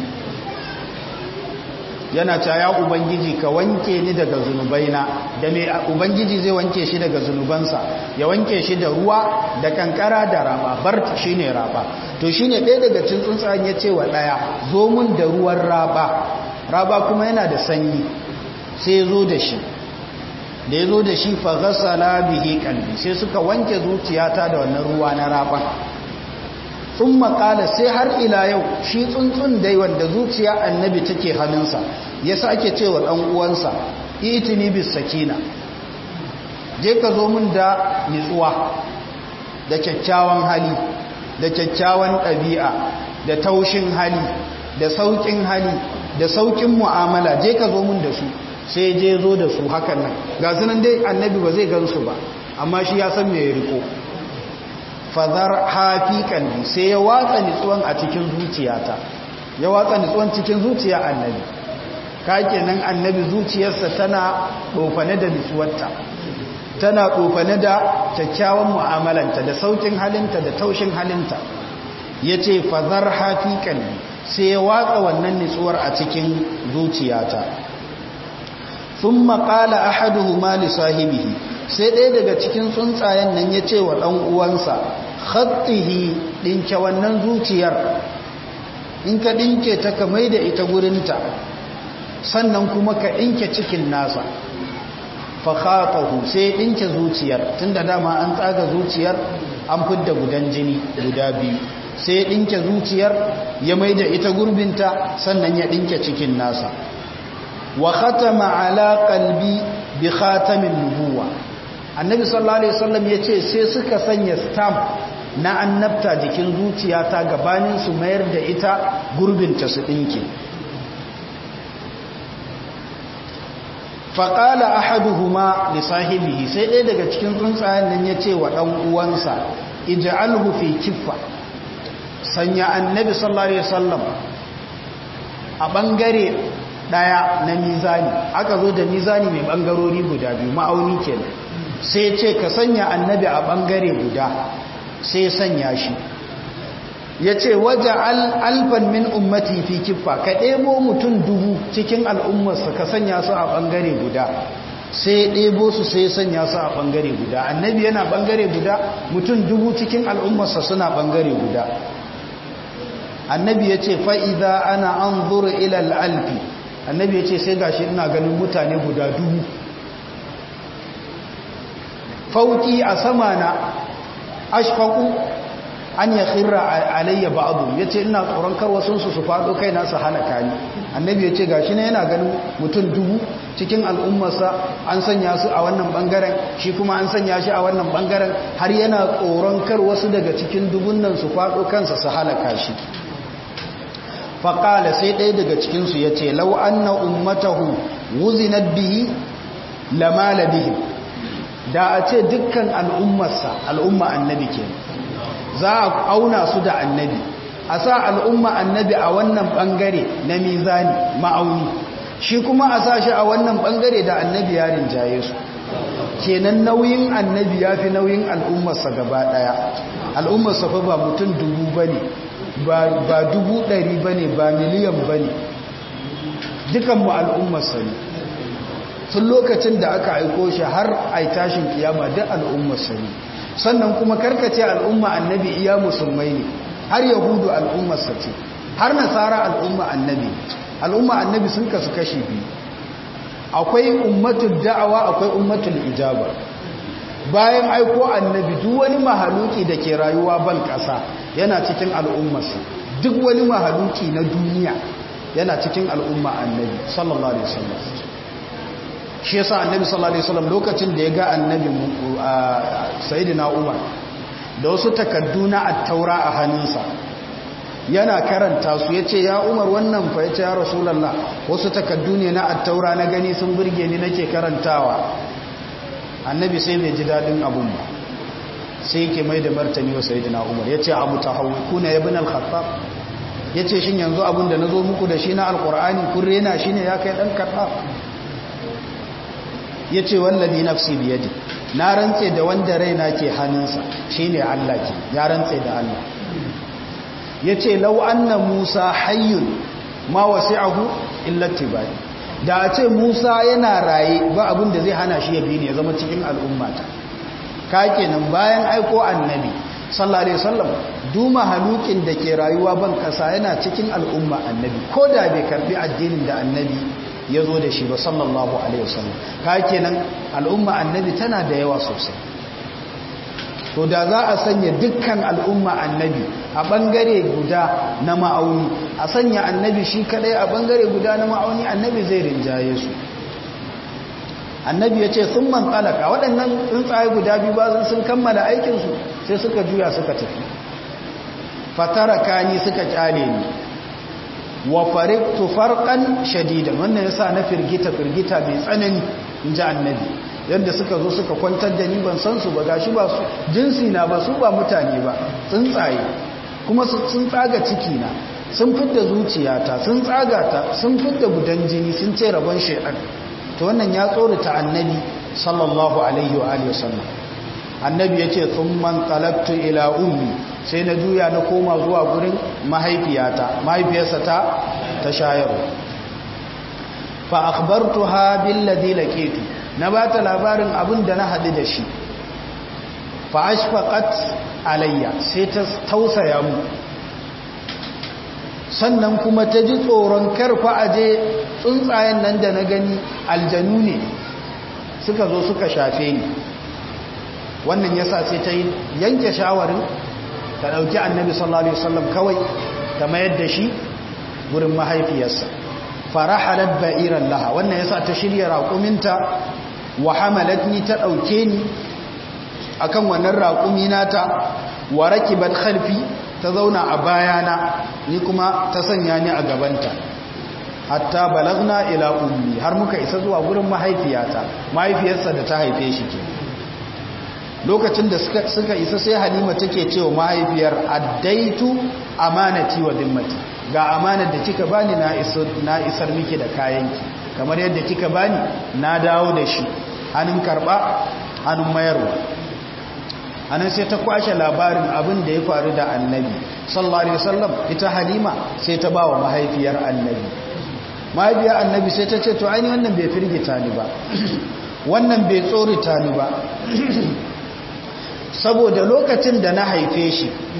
yana ta ya ubangiji ka wanke ni daga zunubaina da me ubangiji zai wanke shi daga zunubansa ya wanke shi da ruwa da kankara da raba bart shine raba to shine ɗaya daga cin tsuntsayen ya ce wa ɗaya zo mun da ruwan raba raba kuma yana da sanyi sai ya zo da shi da ya zo da shi faghasala bihi kalbi sai suka wanke zuciyata da wannan ruwa na raban sun makala sai har ila yau shi tsuntsun dai wanda zuciya annabi take hannunsa ya sake cewa ɗan uwansa itini bis sakina je ka zo min da nitsuwa da kyakkyawan hali da kyakkyawan ɗabi'a da taushin hali da sauƙin hali da sauƙin mu'amala je ka zo min da su sai je zo da su hakan nan ga sunan dai annabi ba zai gansu ba amma shi ya san me ya riko fadar hafi kalbi sai ya watsa nitsuwan a cikin zuciyata ya watsa nitsuwan cikin zuciya annabi ka kenan annabi zuciyarsa tana dofane da nitsuwarta tana dofane da kyakkyawan mu'amalanta da saukin halinta da taushin halinta yace fadar hafi kalbi sai ya watsa wannan nitsuwar a cikin zuciyata sun maƙala ahaduhuma li sahibihi sai ɗaya daga cikin tsuntsayen nan ya ce wa ɗan uwansa khattihi ɗinke wannan zuciyar in ka ɗinke ta ka mai da ita gurinta sannan kuma ka ɗinke cikin nasa fakhatahu sai ɗinke zuciyar tunda dama an tsaga zuciyar an fidda gudan jini guda biyu sai ɗinke zuciyar ya mai da ita gurbinta sannan ya ɗinke cikin nasa wa khatama ala qalbi bi khatamin nubuwa annabi sallallahu alaihi wasallam yace sai suka sanya stamp na annabta jikin zuciyata gabanin su mayar da ita gurbinta su dinke faqala ahaduhuma li sahibihi sai ɗaya daga cikin tsuntsayen nan yace wa dan uwansa ij'alhu fi kiffa sanya annabi sallallahu alaihi wasallam a bangare daya na mizani aka zo da mizani mai bangarori guda biyu ma'auni kenan sai ce ka sanya annabi a bangare guda sai sanya shi ya ce waje alfan min ummati fi kiffa ka ɗebo mutum dubu cikin al'ummarsa ka sanya su a bangare guda sai ɗebo su sai sanya su a bangare guda annabi yana bangare guda mutum dubu cikin al'ummarsa suna bangare guda annabi ya ce fa'iza ana an zuru ilal alfi annabi ya ce sai gashi ina ganin mutane guda dubu fauki a sama na ashfaku an ya khirra alayya ba'adu ya ce ina tsoron karwasunsu su faɗo kai nasu halaka ni annabi ya ce gashi na yana ganin mutum dubu cikin al'ummarsa an sanya su a wannan bangaren shi kuma an sanya shi a wannan bangaren har yana tsoron kar wasu daga cikin dubun nan su faɗo kansa su halaka shi faƙala sai ɗaya daga cikinsu ya ce lau an na ummatahu wuzinat bihi lamala bihi da a ce dukkan al'ummarsa al'umma annabi ke za a auna su da annabi a sa al'umma annabi a wannan ɓangare na mizani ma'auni shi kuma a sa shi a wannan ɓangare da annabi ya rinjaye su kenan nauyin annabi ya fi nauyin al'ummarsa gaba ɗaya al'ummarsa fa ba mutum dubu ba ne ba dubu ɗari ba ne ba miliyan ba ne dukanmu al'ummarsa ne sun lokacin da aka aiko shi har a tashin kiyama duk al'ummarsa ne sannan kuma karkace al'umma annabi iya musulmai ne har yahudu al'ummarsa ce har nasara al'umma annabi al'umma annabi sun kasu kashi biyu akwai ummatul da'awa akwai ummatul ijaba bayan aiko annabi duk wani mahaluki da ke rayuwa ban kasa yana cikin al'ummarsa duk wani mahaluki na duniya yana cikin al'umma annabi sallallahu alaihi wasallam shi yasa annabi sallallahu alaihi wasallam lokacin da ya ga annabi sayyidina umar da wasu takaddu na at-taura a hannunsa yana karanta su yace ya umar wannan fa yace ya rasulullah wasu takaddu ne na at-taura na gani sun burge ni nake karantawa annabi sai bai ji dadin abun ba sai yake mai da martani wa sayyidina umar yace abu tahawukuna ibn al-khattab yace shin yanzu abun da nazo muku da shi na alqur'ani kun rena shi ne ya kai dan khattab ya ce wallabi nafsi biyadi na rantse da wanda raina ke hannunsa shi ne Allah ke ya rantse da Allah ya ce lau anna musa hayyun ma wasi'ahu illati bai da a ce musa yana raye ba abin da zai hana shi ya bi ne ya zama cikin al'ummata ka kenan bayan aiko annabi sallallahu alaihi wasallam duma halukin da ke rayuwa ban kasa yana cikin al'umma annabi ko da bai karbi addinin da annabi ya zo da shi ba sallallahu alaihi wasallam ka kenan al'umma annabi tana da yawa sosai to da za a sanya dukkan al'umma annabi a bangare guda na ma'auni a sanya annabi shi kadai a bangare guda na ma'auni annabi zai rinjaye su annabi ya ce sun man tsalaka waɗannan tsuntsaye guda biyu ba sun kammala aikinsu sai suka juya suka tafi fatara kani suka kyale ni wa fariktu farqan shadidan wannan yasa na firgita firgita mai tsanani inji annabi yadda suka zo suka kwantar da ni ban san su ba gashi ba su jinsi na ba su ba mutane ba tsuntsaye kuma sun tsaga ciki na sun fidda zuciyata sun tsaga ta sun fidda gudan jini sun ce rabon shaytan to wannan ya tsorata annabi sallallahu alaihi wa alihi wasallam annabi yace thumman qalabtu ila ummi sai na juya na koma zuwa gurin mahaifiyata mahaifiyarsa ta ta shayarwa fa akhbartuha billadhi laqitu na bata labarin abin da na hadu da shi fa ashfaqat alayya sai ta tausaya mu sannan kuma ta ji tsoron karfa aje tsuntsayen nan da na gani aljanu ne suka zo suka shafe ni wannan yasa sai ta yanke shawarin ta ɗauki annabi sallallahu alaihi wasallam kawai ta mayar da shi wurin mahaifiyarsa farahalat ba'iran laha wannan yasa ta shirya raƙuminta wa hamalatni ta ɗauke ni akan wannan raƙumi nata wa rakibat khalfi ta zauna a bayana ni kuma ta sanya ni a gabanta hatta balagna ila ummi har muka isa zuwa gurin mahaifiyata mahaifiyarsa da ta haife shi ke lokacin da suka isa sai halima take cewa mahaifiyar addaitu amanati wa dimmati ga amanar da kika bani na isar miki da kayanki kamar yadda kika bani na dawo da shi hannun karba hannun mayarwa anan sai ta kwashe labarin abin da ya faru da annabi sallallahu alaihi wasallam ita halima sai ta ba wa mahaifiyar annabi mahaifiyar annabi sai ta ce to aini wannan bai firgita ni ba wannan bai tsorita ni ba saboda lokacin da na haife shi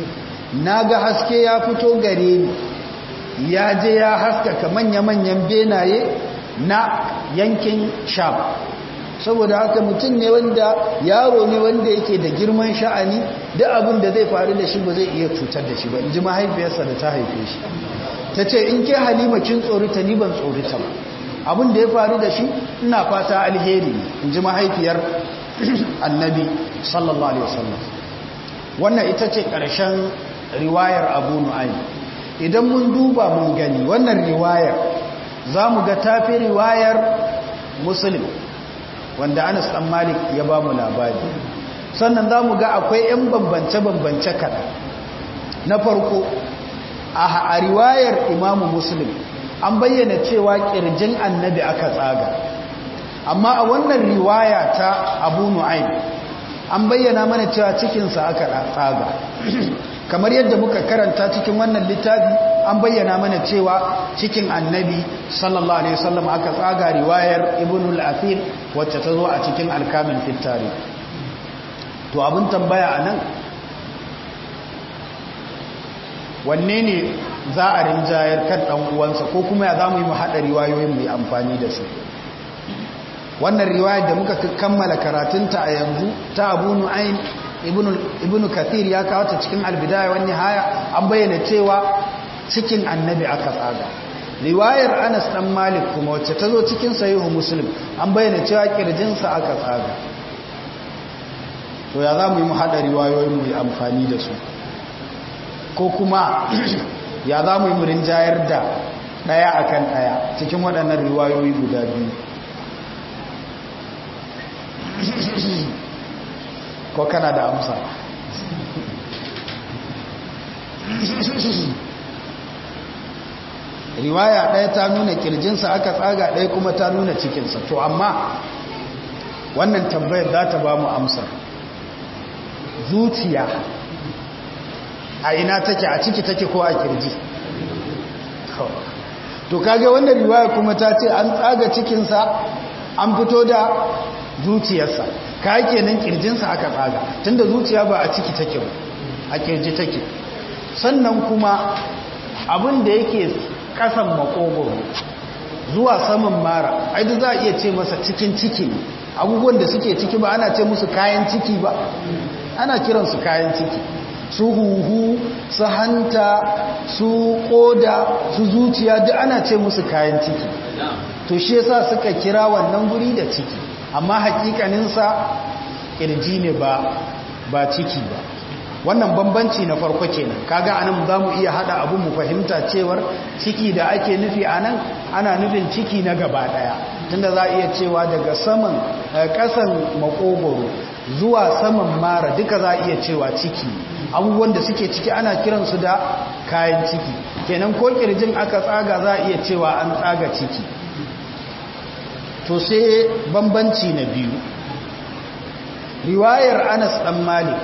na ga haske ya fito gare ni ya je ya haskaka manya-manyan benaye na yankin sham saboda haka mutum ne wanda yaro ne wanda yake da girman sha'ani duk abin da zai faru da shi ba zai iya cutar da shi ba in ji mahaifiyarsa da ta haife shi ta ce in ke halima kin tsorita ni ban tsorita ba abin da ya faru da shi ina fata alheri in ji mahaifiyar annabi sallallahu alaihi wasallam wannan ita ce ƙarshen riwayar abu nu'ayi idan mun duba mun gani wannan riwayar za mu ga tafi riwayar muslim wanda anas dan malik ya ba mu labari sannan za mu ga akwai 'yan bambance-bambance kaɗan na farko a riwayar imamu muslim an bayyana cewa ƙirjin annabi aka tsaga amma a wannan riwaya ta abu nu'ayn an bayyana mana cewa cikinsa aka tsaga kamar yadda muka karanta cikin wannan littafi an bayyana mana cewa cikin annabi sallallahu alaihi wasallam aka tsaga riwayar ibn al-athir wacce ta zo a cikin alkamin fitari to abin tambaya anan wanne ne za a rinjayar kan dan uwansa ko kuma ya zamu yi mu hada riwayoyin mu amfani da su wannan riwayar da muka kammala karatunta a yanzu ta Abu Nu'aym ibn kathir ya kawo ta cikin albidaya wani haya an bayyana cewa cikin annabi aka tsaga riwayar anas dan malik kuma wacce ta zo cikin sahihu muslim an bayyana cewa kirjinsa aka tsaga to ya za mu yi mu haɗa riwayoyin mu yi amfani da su ko kuma ya za mu yi mu rinjayar da ɗaya akan ɗaya cikin waɗannan riwayoyi guda biyu ko kana da amsa riwaya ɗaya ta nuna kirjinsa aka tsaga ɗaya kuma ta nuna cikinsa to amma wannan tambayar za ta ba mu amsar zuciya a ina take a ciki take ko a kirji to kage wannan riwaya kuma ta ce an tsaga cikinsa an fito da zuciyarsa ka kenan kirjinsa aka tsaga tunda zuciya ba a ciki take ba a kirji take sannan kuma abin da yake kasan makogoro zuwa saman mara ai za a iya ce masa cikin ciki ne abubuwan da suke ciki ba ana ce musu kayan ciki ba ana kiransu kayan ciki su huhu su hanta su koda su zuciya duk ana ce musu kayan ciki to shi yasa suka kira wannan guri da ciki amma hakikaninsa kirji ne ba ba ciki ba wannan bambanci na farko kenan kaga anan za mu iya hada abun mu fahimta cewar ciki da ake nufi anan ana nufin ciki na gaba daya tunda za iya cewa daga saman kasan makogoro zuwa saman mara duka za iya cewa ciki abubuwan da suke ciki ana kiransu da kayan ciki kenan ko kirjin aka tsaga za iya cewa an tsaga ciki to sai bambanci na biyu riwayar anas dan malik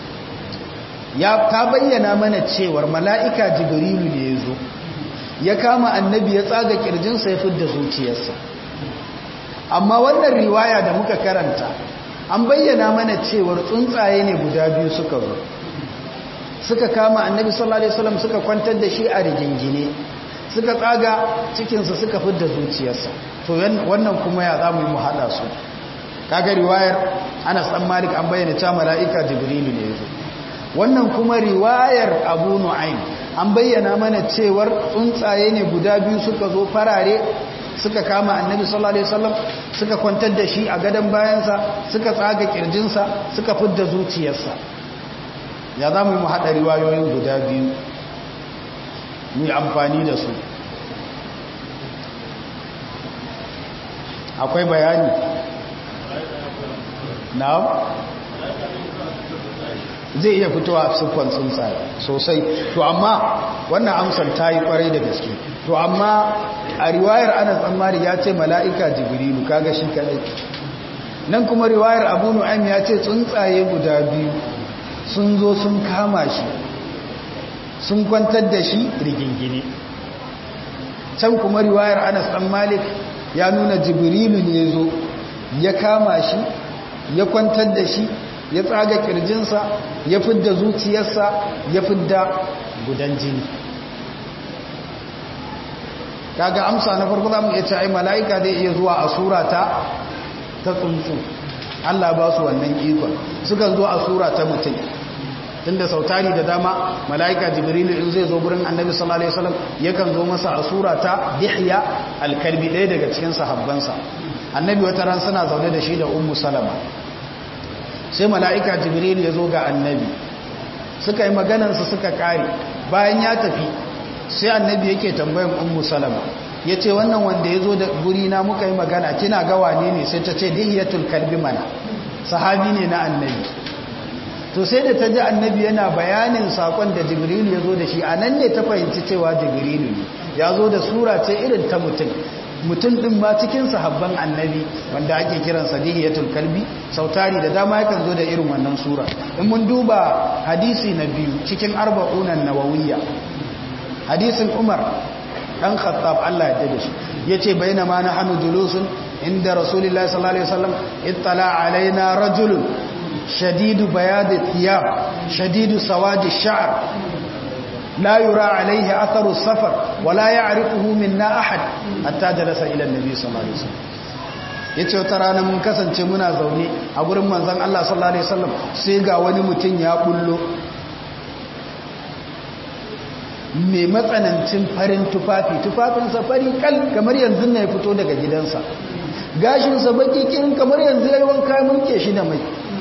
ya ta bayyana mana cewar mala'ika jibrilu ne ya zo ya kama annabi ya tsaga kirjinsa ya fidda zuciyarsa amma wannan riwaya da muka karanta an bayyana mana cewar tsuntsaye ne guda biyu suka zo suka kama annabi sallallahu alaihi wasallam suka kwantar da shi a rigingine suka tsaga cikinsa suka fidda zuciyarsa to wannan kuma ya za mu yi mu haɗa su kaga riwayar anas dan malik an bayyana cewa mala'ika jibrilu ne yazo wannan kuma riwayar abu nu'aym an bayyana mana cewar tsuntsaye ne guda biyu suka zo farare suka kama annabi sallallahu alaihi wasallam suka kwantar da shi a gadon bayansa suka tsaga kirjinsa suka fidda zuciyarsa ya za mu yi mu haɗa riwayoyin guda biyu mu amfani da su akwai bayani na zai iya fitowa a siffan tsuntsaye sosai to amma wannan amsar ta yi kwarai da gaske to amma a riwayar ana tsammari ya ce mala'ika jibrilu kaga shi kadai nan kuma riwayar abu nu'aym ya ce tsuntsaye guda biyu sun zo sun kama shi sun kwantar da shi rigingine can kuma riwayar anas dan malik ya nuna jibrilu ne zo ya kama shi ya kwantar da shi ya tsaga kirjinsa ya fidda zuciyarsa ya fidda gudan jini kaga amsa na farko za mu iya ce ai mala'ika zai iya zuwa a sura ta ta tsuntsu Allah ba su wannan ikon sukan zo a sura ta mutum tunda sautari da dama mala'ika jibrilu in zai zo gurin annabi sallallahu alaihi wasallam yakan zo masa a sura ta dihya alkalbi ɗaya daga cikin sahabbansa annabi wata ran suna zaune da shi da ummu salama sai mala'ika jibrilu ya zo ga annabi suka yi maganarsa suka kare bayan ya tafi sai annabi yake tambayan ummu salama ya ce wannan wanda ya zo da guri na muka yi magana kina ga wane ne sai ta ce dihiyatul kalbi mana sahabi ne na annabi to sai da ta ji annabi yana bayanin sakon da jibrilu ya zo da shi a nan ne ta fahimci cewa jibrilu ne ya zo da sura ce irin ta mutum mutum ɗin ma cikin sahabban annabi wanda ake kiran sadihiyatul kalbi sautari da dama yakan zo da irin wannan sura in mun duba hadisi na biyu cikin arba'unan nawawiyya hadisin umar dan khattab Allah ya dade shi yace bainama nahnu julusun inda rasulullahi sallallahu alaihi wasallam ittala alaina rajulun shadidu bayad thiyab shadidu sawadi sha'r لا يرى عليه أثر السفر ولا يعرفه منا أحد حتى جلس إلى النبي صلى الله عليه وسلم yace wata rana mun kasance muna zaune a gurin manzon Allah sallallahu alaihi wasallam sai ga wani mutum ya bullo mai matsanancin farin tufafi tufafinsa fari kal kamar yanzu ne ya fito daga gidansa gashinsa baki kirin kamar yanzu ya yi wanka mulke shi da mai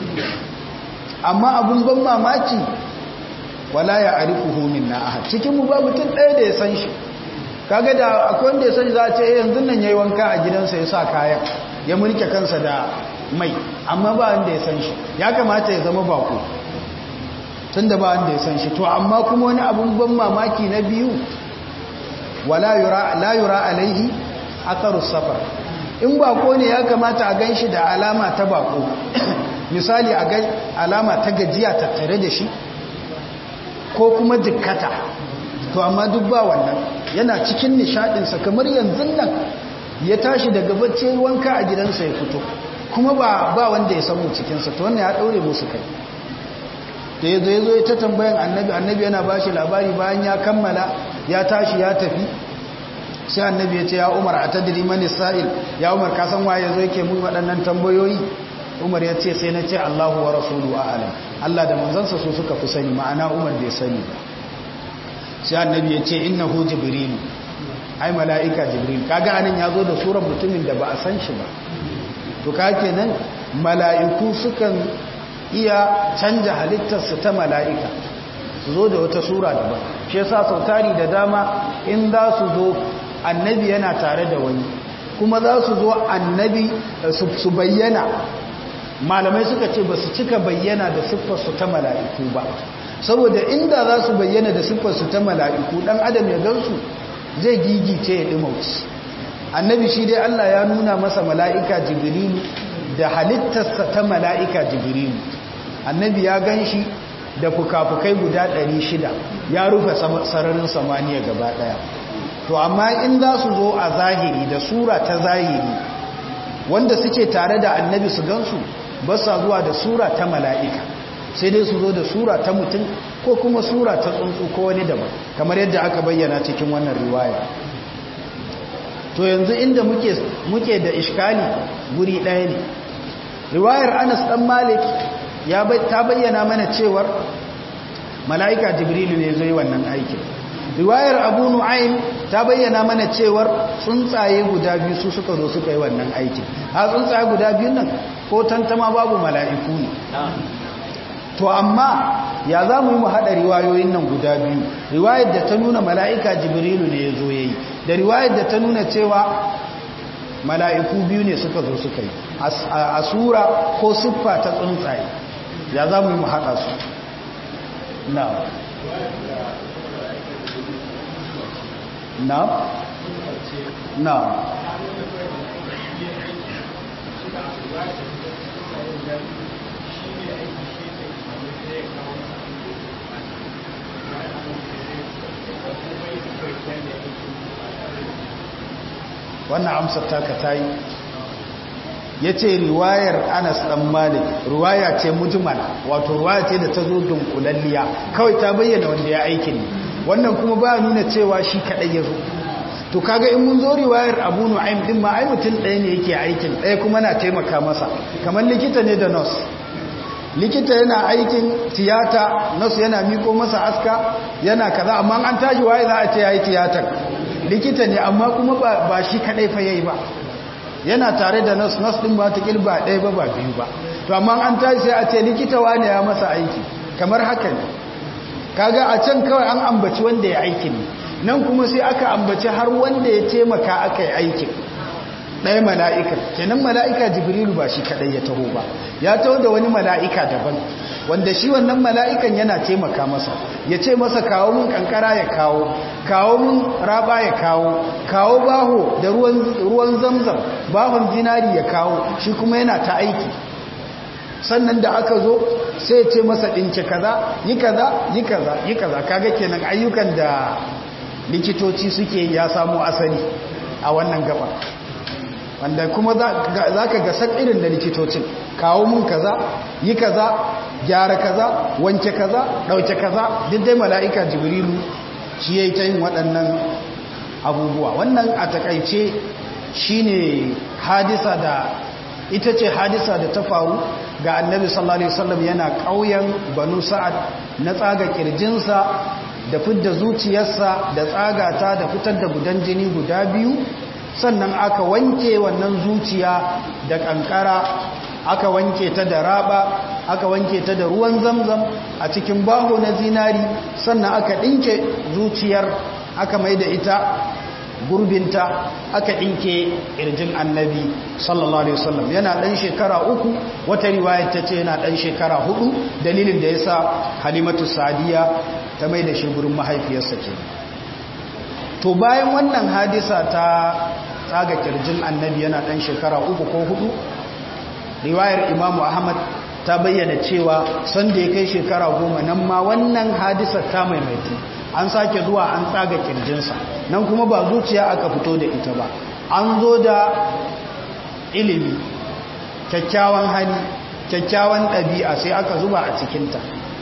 amma abun ban mamaki wala ya arifuhu minna ahad cikin mu ba mutum ɗaya da ya san shi kaga da akwai wanda ya san za a ce yanzu nan yayi wanka a gidansa ya sa kayan ya mulke kansa da mai amma ba wanda ya san shi ya kamata ya zama bako tunda ba wanda ya san shi to amma kuma wani abun ban mamaki na biyu wala yura la yura alaihi atharu safar in bako ne ya kamata a ganshi da alama ta bako misali a ga alama ta gajiya tattare da shi ko kuma jikkata to amma duk ba wannan yana cikin nishadinsa kamar yanzu nan ya tashi daga bacci wanka a gidansa ya fito kuma ba ba wanda ya samu cikinsa to wannan ya daure musu kai da ya zo ya zo ya ta tambayan annabi annabi yana ba shi labari bayan ya kammala ya tashi ya tafi sai annabi ya ce ya umar a tadiri mani sa'il ya umar ka san waye zo yake mun waɗannan tambayoyi umar ya ce sai na ce allahu wa rasulu a'alam allah da manzansa su suka fi sani ma'ana umar bai sani ba sai annabi ya ce innahu jibrilu ai mala'ika jibril kaga anan ya zo da surar mutumin da ba a san shi ba to ka kenan mala'iku sukan iya canja halittarsu ta mala'ika su zo da wata sura daban shi yasa sautari da dama in za su zo annabi yana tare da wani kuma za su zo annabi su bayyana malamai suka ce ba su cika bayyana da siffarsu ta mala'iku ba saboda inda za su bayyana da siffarsu ta mala'iku dan adam ya gansu zai gigice ya ɗimauci annabi shi dai Allah ya nuna masa mala'ika jibrilu da halittarsa ta mala'ika jibrilu annabi ya gan shi da fuka-fukai guda 600 ya rufe sararin samaniya gaba ɗaya to amma in za su zo a zahiri da sura ta zahiri wanda suke tare da annabi su gansu ba sa zuwa da sura ta mala'ika sai dai su zo da sura ta mutum ko kuma sura ta tsuntsu ko wani daban kamar yadda aka bayyana cikin wannan riwaya to yanzu inda muke muke da iskali guri ɗaya ne riwayar Anas dan Malik ya ta bayyana mana cewar mala'ika Jibrilu ne zai wannan aikin riwayar Abu Nu'aym ta bayyana mana cewar tsuntsaye guda biyu su suka zo suka yi wannan aikin a tsuntsaye guda biyun nan ko tantama babu mala'iku ne to amma ya za mu yi mu haɗa riwayoyin nan guda biyu riwayar da ta nuna mala'ika jibrilu ne ya zo ya yi da riwayar da ta nuna cewa mala'iku biyu ne suka zo suka yi a sura ko siffa ta tsuntsaye ya za mu yi mu haɗa su na na na wannan amsar taka ta yi ya ce riwayar anas dan malik riwaya ce mujmala wato riwaya ce da ta zo dunkulalliya kawai ta bayyana wanda ya aikin ne wannan kuma ba nuna cewa shi kadai ya zo to kaga in mun zo riwayar abu nu'aym din ma ai mutum ɗaya ne yake aikin ɗaya kuma na taimaka masa kamar likita ne da nurse likita yana aikin tiyata nurse yana miko masa aska yana kaza amma an tashi waye za a ce yayi tiyatar likita ne amma kuma ba shi kadai fa yayi ba yana tare da nurse nurse din ba ta kilba ɗaya ba ba biyu ba to amma an tashi sai a ce likita wane ya masa aiki kamar haka ne kaga a can kawai an ambaci wanda ya aikin ne nan kuma sai aka ambaci har wanda ya taimaka aka yi aikin ɗaya mala'ika kenan mala'ika jibrilu ba shi kaɗai ya taho ba ya taho da wani mala'ika daban wanda shi wannan mala'ikan yana taimaka masa ya ce masa kawo mun kankara ya kawo kawo mun raba ya kawo kawo baho da ruwan zamzam bahon zinari ya kawo shi kuma yana ta aiki sannan da aka zo sai ya ce masa ɗinke kaza yi kaza yi kaza yi kaza kaga kenan ayyukan da likitoci suke ya samu asali a wannan gaba wanda kuma za ka gasar irin da likitocin kawo mun kaza yi kaza gyara kaza wanke kaza ɗauke kaza duk dai mala'ika jibrilu shi ya yi ta yin waɗannan abubuwa wannan a takaice shi ne hadisa da ita ce hadisa da ta faru ga annabi sallallahu alaihi wasallam yana ƙauyen banu sa'ad na tsaga kirjinsa da fidda zuciyarsa da tsagata da fitar da gudan jini guda biyu sannan aka wanke wannan zuciya da kankara aka wanke ta da raba aka wanke ta da ruwan zamzam a cikin baho na zinari sannan aka ɗinke zuciyar aka mai da ita gurbinta aka ɗinke ƙirjin annabi sallallahu alaihi wasallam yana ɗan shekara uku wata riwayar ta ce yana ɗan shekara hudu dalilin da ya sa halimatu sadiya ta mai da shi gurin mahaifiyarsa ke to bayan wannan hadisa ta tsaga ƙirjin annabi yana ɗan shekara uku ko hudu riwayar imamu ahmad ta bayyana cewa sanda ya kai shekara goma nan ma wannan hadisar ta maimaitu an sake zuwa an tsaga kirjinsa nan kuma ba zuciya aka fito da ita ba an zo da ilimi kyakkyawan hali kyakkyawan ɗabi'a sai aka zuba a cikinta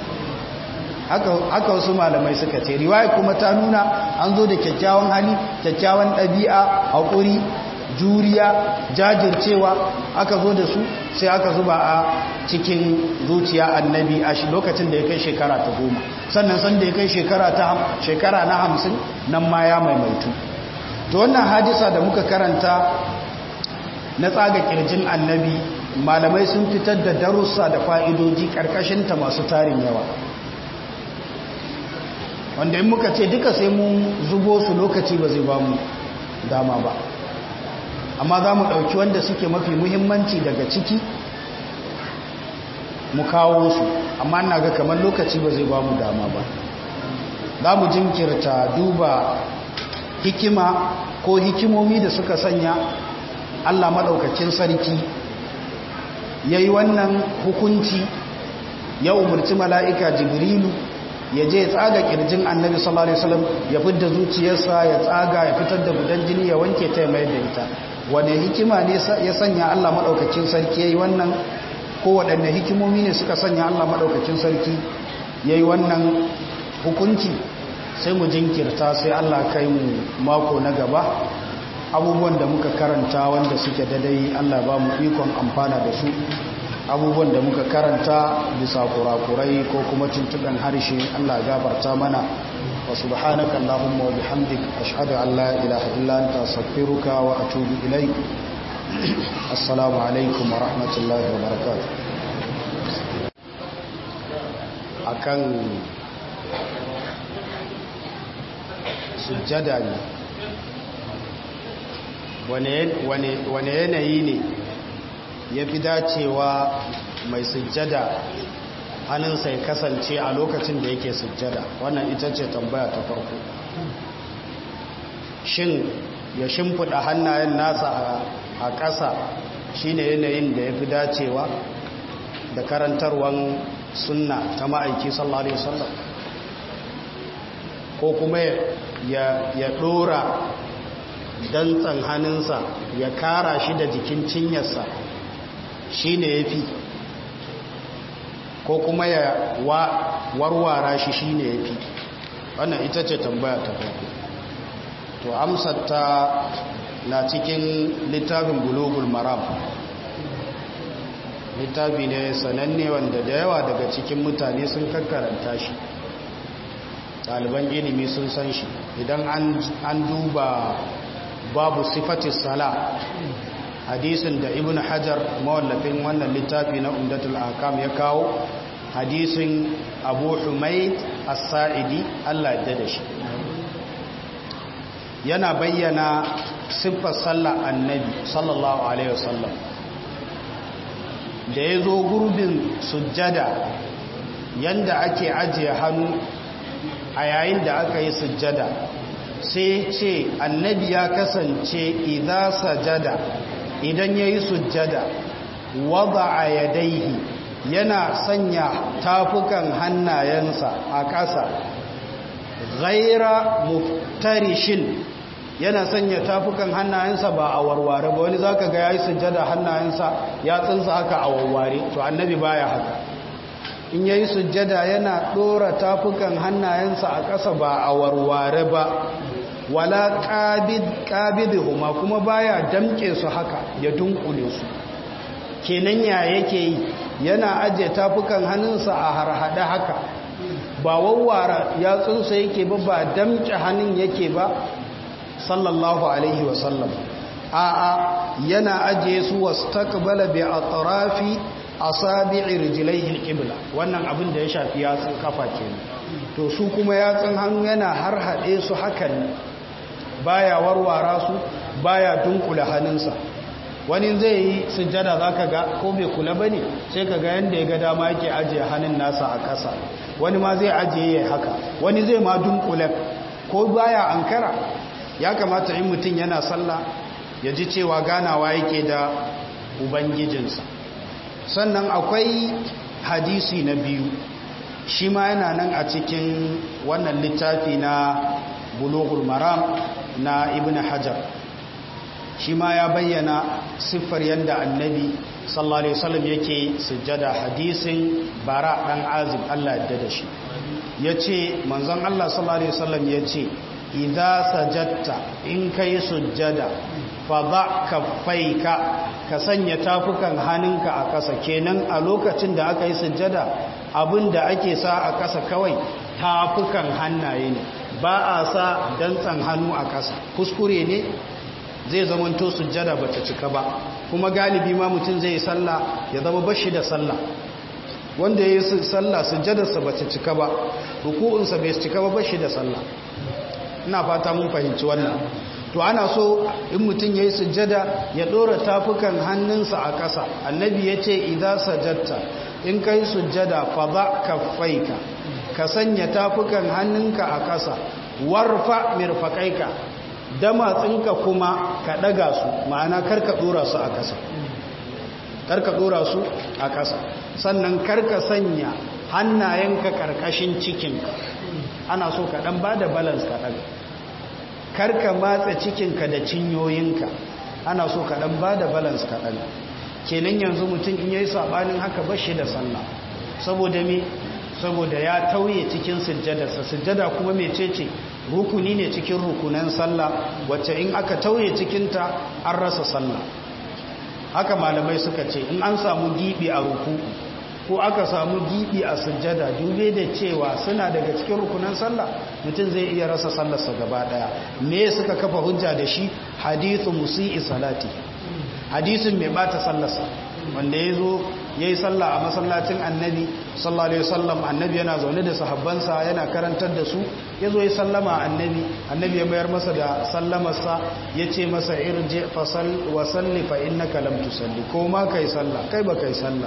haka wasu malamai suka ce riwaya kuma ta nuna an zo da kyakkyawan hali kyakkyawan ɗabi'a haƙuri juriya jajircewa aka zo da su sai aka zuba a cikin zuciya annabi a shi lokacin da ya kai shekara ta goma sannan san da ya kai shekara na hamsin nan ma ya maimaitu to wannan hadisa da muka karanta na tsaga kirjin annabi malamai sun fitar da darussa da fa'idoji ƙarƙashinta masu tarin yawa wanda in muka ce duka sai mun zubo su lokaci ba zai ba mu dama ba amma za mu ɗauki wanda suke mafi muhimmanci daga ciki mu kawo su amma na ga kamar lokaci ba zai ba mu dama ba za mu jinkirta duba hikima ko hikimomi da suka sanya allah maɗaukacin sarki ya yi wannan hukunci ya umarci mala'ika jibrilu ya je ya tsaga kirjin annabi sallallahu alaihi wasallam ya fidda zuciyarsa ya tsaga ya fitar da gudan jini ya wanke ta mai da ita wane hikima ne ya sanya Allah madaukakin sarki yayi wannan ko waɗanne hikimomi ne suka sanya Allah madaukakin sarki yayi wannan hukunci sai mu jinkirta sai Allah kai mu mako na gaba abubuwan da muka karanta wanda suke dadai Allah ba mu ikon amfana da su abubuwan da muka karanta bisa kurakurai ko kuma tuntuɓen harshe Allah gafarta mana wa subhanaka Allahumma wa bihamdik ashhadu an la ilaha illa anta astaghfiruka wa atubu ilaik assalamu alaikum wa rahmatullahi wa barakatuh akan sujjada ne wane yanayi ne ya fi dacewa mai sujjada hannunsa ya kasance a lokacin da yake sujjada wannan ita ce tambaya ta farko shin ya shimfiɗa hannayen nasa a ƙasa shine yanayin da ya fi dacewa da karantarwan sunna ta ma'aiki sallallahu alaihi wasallam ko kuma ya ɗora dantsan hannunsa ya kara shi da jikin cinyarsa shi ne ya fi ko kuma ya warwara shi shi ne ya fi wannan ita ce tambaya ta farko to amsar ta na cikin littafin bulugul maram littafi ne sananne wanda da yawa daga cikin mutane sun kakkaranta shi ɗaliban ilimi sun san shi idan an duba babu sifatis sala hadisin da ibn hajar mawallafin wannan littafi na umdatul akam ya kawo hadisin abu humaid as-sa'idi Allah ya da shi yana bayyana siffar sallar annabi sallallahu alaihi wasallam da ya zo gurbin sujjada yanda ake ajiye hannu a yayin da aka yi sujjada sai ce annabi ya kasance idan sajada idan ya yi sujjada wada a yadaihi yana sanya tafukan hannayensa a ƙasa ghaira muftarishin yana sanya tafukan hannayensa ba a warware ba wani zaka ga yayi sujjada hannayensa ya tsinsa haka a warware to annabi baya haka in yayi sujjada yana dora tafukan hannayensa a ƙasa ba a warware ba wala qabid qabidhuma kuma baya damke su haka ya dunkule su kenan ya yake yi yana aje tafukan hannunsa a harhada haka ba wawwara yatsunsa yake ba ba damke hannun yake ba sallallahu alaihi wasallam a'a yana aje su wastaqbala bi atrafi asabi'i rijlaihi alqibla wannan abin da ya shafi yatsun kafa kenan to su kuma yatsun hannu yana har hade su hakan baya warwara su baya dunkula hannunsa wani zai yi sujjada zaka ga ko bai kula bane sai kaga yanda ya ga dama yake ajiye hannun nasa a ƙasa wani ma zai ajiye yayi haka wani zai ma dunkula ko baya ankara ya kamata in mutum yana sallah ya ji cewa ganawa yake da ubangijinsa sannan akwai hadisi na biyu shi ma yana nan a cikin wannan littafi na bulughul maram na ibn hajar shi ma ya bayyana siffar yadda annabi sallallahu alaihi wasallam yake sujjada hadisin bara dan azim Allah ya da shi yace manzon Allah sallallahu alaihi wasallam yace idza sajadta in kai sujjada fa ba kaffaika ka sanya tafukan hannunka a ƙasa kenan a lokacin da aka yi sujjada abinda ake sa a ƙasa kawai tafukan hannaye ne ba a sa dantsan hannu a ƙasa kuskure ne zai zamanto sujjada bata cika ba kuma galibi ma mutum zai yi sallah ya zama bashi da sallah wanda ya yi sallah sujjadarsa bata cika ba ruku'unsa bai cika ba bashi da sallah ina fata mun fahimci wannan to ana so in mutum ya yi sujjada ya ɗora tafukan hannunsa a ƙasa annabi ya ce idan sajjatta in ka yi sujjada fa ba ka faika ka sanya tafukan hannunka a ƙasa warfa mirfaƙaika damatsinka kuma ka ɗaga su ma'ana karka ɗora su a ƙasa karka ɗora su a ƙasa sannan karka sanya hannayenka ƙarƙashin cikinka ana so ka ɗan ba da balance ka ɗaga karka matsa cikinka da cinyoyinka ana so ka ɗan ba da balance ka ɗaga kenan yanzu mutum in yayi saɓanin haka ba shi da sallah saboda me saboda ya tauye cikin sujjadarsa sujjada kuma mecece rukuni ne cikin rukunan sallah wacce in aka tauye cikinta an rasa sallah haka malamai suka ce in an samu gibi a ruku ko aka samu gibi a sujjada dube da cewa suna daga cikin rukunan sallah mutum zai iya rasa sallarsa gaba daya me suka kafa hujja da shi hadithu musi'i salati hadisin mai bata sallarsa wanda ya zo ya yi sallah a masallacin annabi sallallahu alaihi wasallam annabi yana zaune da sahabbansa yana karantar da su ya zo ya sallama annabi annabi ya mayar masa da sallamarsa ya ce masa irje fasal wa salli fa innaka lam tusalli ko ma kai sallah kai ba kai sallah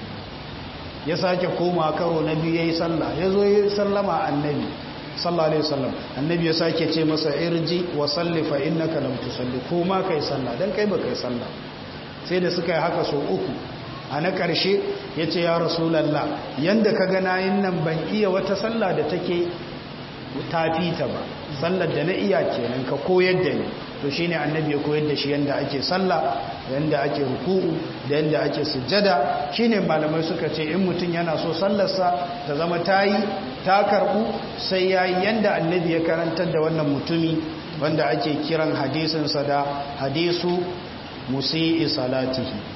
ya sake koma karo na biyu yayi sallah ya zo ya sallama annabi sallallahu alaihi wasallam annabi ya sake ce masa irji wa salli fa innaka lam tusalli ko ma kai sallah dan kai ba kai sallah sai da suka yi haka so uku a na ƙarshe ya ce ya rasulallah yadda ka gana yin nan ban iya wata sallah da take tafi ta ba sallar da na iya kenan ka koyar da ni to shine annabi ya koyar da shi yanda ake sallah yanda ake ruku'u da yanda ake sujjada shine malamai suka ce in mutum yana so sallarsa ta zama tayi ta karbu sai yayi yanda annabi ya karantar da wannan mutumi wanda ake kiran hadisin sa da hadisu musii salatihi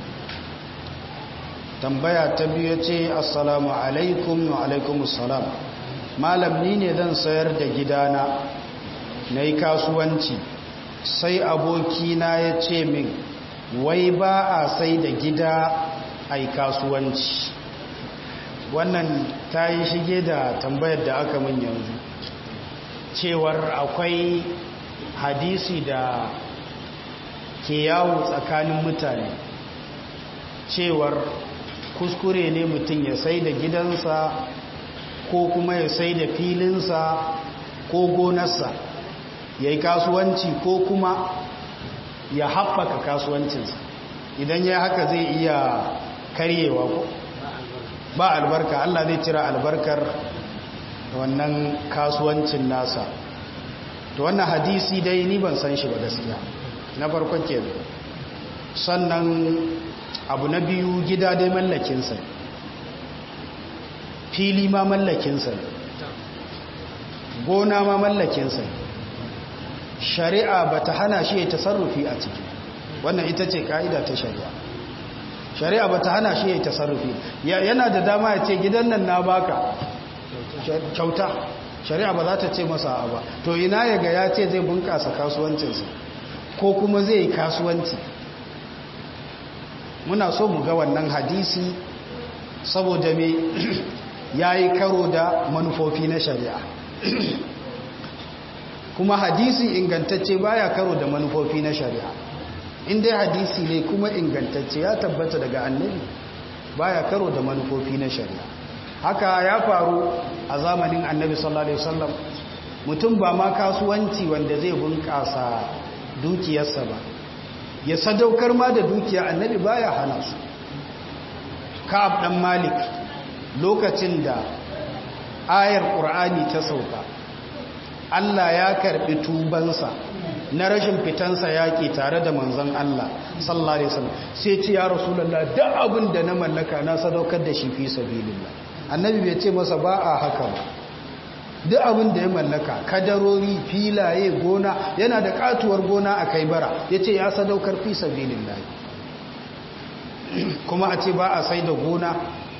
tambaya ta biyu ce assalamu alaikum wa alaikumus salam malam ni ne zan sayar da gidana na yi kasuwanci sai abokina ya ce min wai ba a sai da gida a yi kasuwanci wannan ta yi shige da tambayar da aka min yanzu cewar akwai hadisi da ke yawo tsakanin mutane cewar kuskure ne mutum ya sai da gidansa ko kuma ya sai da filinsa ko gonarsa ya yi kasuwanci ko kuma ya haɓaka kasuwancinsa idan ya haka zai iya karyewa ko ba albarka Allah zai cira albarkar wannan kasuwancin nasa to wannan hadisi dai ni ban san shi ba gaskiya na farkon ke sannan abu na biyu gida dai mallakinsa fili ma mallakinsa gona ma mallakinsa shari'a ba ta hana shi ya tasarrufi a ciki wannan ita ce ka'ida ta shari'a shari'a ba ta hana shi ya tasarrufi yana da dama ya ce gidan nan na baka kyauta shari'a ba za ta ce masa ba to ina ya ga ya ce zai bunkasa kasuwancinsa ko kuma zai yi kasuwanci muna so mu ga wannan hadisi saboda me ya yi karo da manufofi na shari'a kuma hadisi ingantacce baya karo da manufofi na shari'a inda hadisi ne kuma ingantacce ya tabbata daga annabi baya karo da manufofi na shari'a haka ya faru a zamanin annabi sallallahu alaihi wasallam mutum ba ma kasuwanci wanda zai bunƙasa dukiyarsa ba ya sadaukar ma da dukiya annabi baya hana su ka'ab dan malik lokacin da ayar qur'ani ta sauka Allah ya karbi tubansa na rashin fitansa yaki tare da manzon Allah sallallahu alaihi wasallam sai ce ya rasulullah duk abin da na mallaka na sadaukar da shi fi sabilillah annabi bai ce masa ba a haka ba duk abin da ya mallaka kadarori filaye gona yana da katuwar gona a kai bara ya ce ya sadaukar fi sabilin layi kuma a ce ba a sai da gona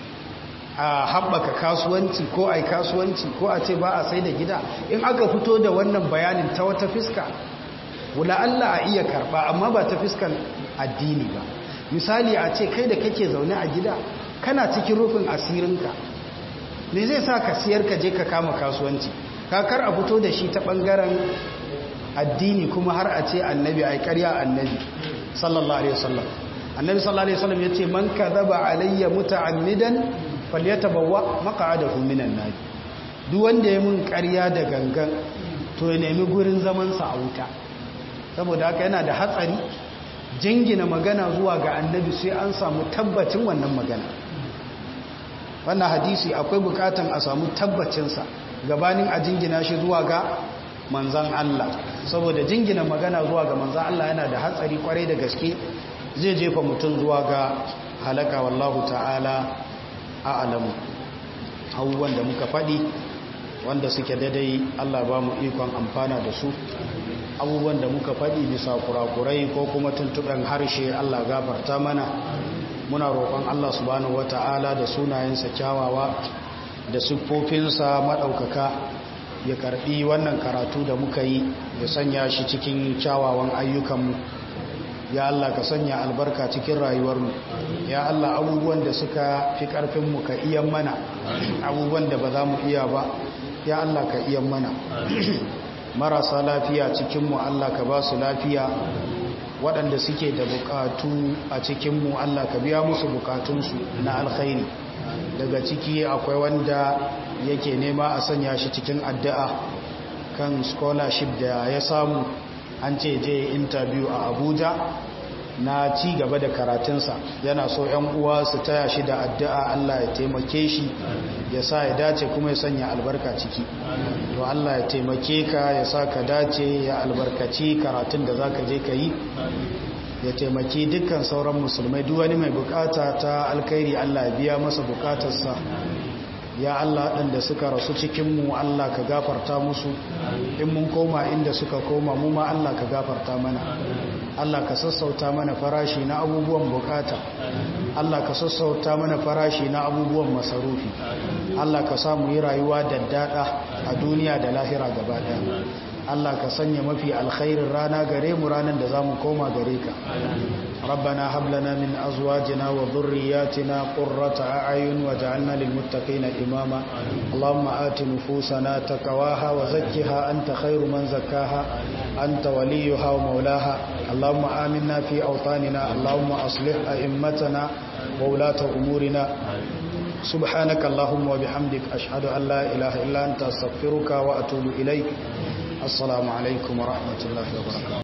a haɓaka kasuwanci ko a yi kasuwanci ko a ce ba a sai da gida in aka fito da wannan bayanin ta wata fiska wula Allah a iya karɓa amma ba ta fiskan addini ba misali a ce kai da kake zaune a gida kana cikin rufin asirinka me zai sa ka siyar ka je ka kama kasuwanci kakar a fito da shi ta bangaren addini kuma har a ce annabi ai ƙarya annabi sallallahu alaihi wasallam annabi sallallahu alaihi wasallam yace man kadhaba alayya muta'ammidan falyatabawwa maq'adahu minan nar duk wanda ya mun ƙarya da gangan to ya nemi gurin zaman sa a wuta saboda haka yana da hatsari jingina magana zuwa ga annabi sai an samu tabbacin wannan magana wannan hadisi akwai bukatan a samu tabbacinsa gabanin a jingina shi zuwa ga manzan Allah saboda jingina magana zuwa ga manzan Allah yana da hatsari kwarai da gaske zai jefa mutum zuwa ga halaka wallahu ta'ala a alamu abubuwan da muka faɗi wanda suke daidai Allah ba mu ikon amfana da su abubuwan da muka faɗi bisa kurakurai ko kuma tuntuɓen harshe Allah gafarta mana muna roƙon Allah subhanahu wata'ala da sunayensa kyawawa da siffofinsa maɗaukaka ya karɓi wannan karatu da muka yi ya sanya shi cikin kyawawan ayyukanmu ya Allah ka sanya albarka cikin rayuwarmu ya Allah abubuwan da suka fi ƙarfinmu ka iya mana abubuwan da ba za mu iya ba ya Allah ka iya mana marasa lafiya cikinmu Allah ka ba su lafiya waɗanda suke da bukatu a cikinmu Allah ka biya musu bukatunsu na alkhairi daga ciki akwai wanda yake nema a sanya shi cikin addu'a kan scholarship da ya samu an ce je interview a abuja na ci gaba da karatunsa yana so ‘yan uwa su taya shi da addu'a Allah ya taimake shi ya sa ya dace kuma ya sanya albarka ciki to Allah ya taimake ka ya sa ka dace ya albarkaci karatun da za ka je ka yi ya taimaki dukkan sauran musulmai duk wani mai bukata ta alkhairi Allah ya biya masa bukatarsa ya Allah waɗanda suka rasu cikinmu Allah ka gafarta musu in mun koma inda suka koma mu ma Allah ka gafarta mana Allah ka sassauta mana farashi na abubuwan bukata Allah ka sassauta mana farashi na abubuwan masarufi Allah ka samu yi rayuwa daddada a duniya da lahira gaba ɗaya Allah ka sanya mafi alkhairin rana gare mu ranar da za mu koma gare ka ربنا هب لنا من أزواجنا وذرياتنا قرة أعين وجعلنا للمتقين إماما اللهم آت نفوسنا تقواها وزكها أنت خير من زكاها أنت وليها ومولاها اللهم آمنا في أوطاننا اللهم أصلح أئمتنا وولاة أمورنا سبحانك اللهم وبحمدك أشهد أن لا إله إلا أنت أستغفرك وأتوب إليك السلام عليكم ورحمة الله وبركاته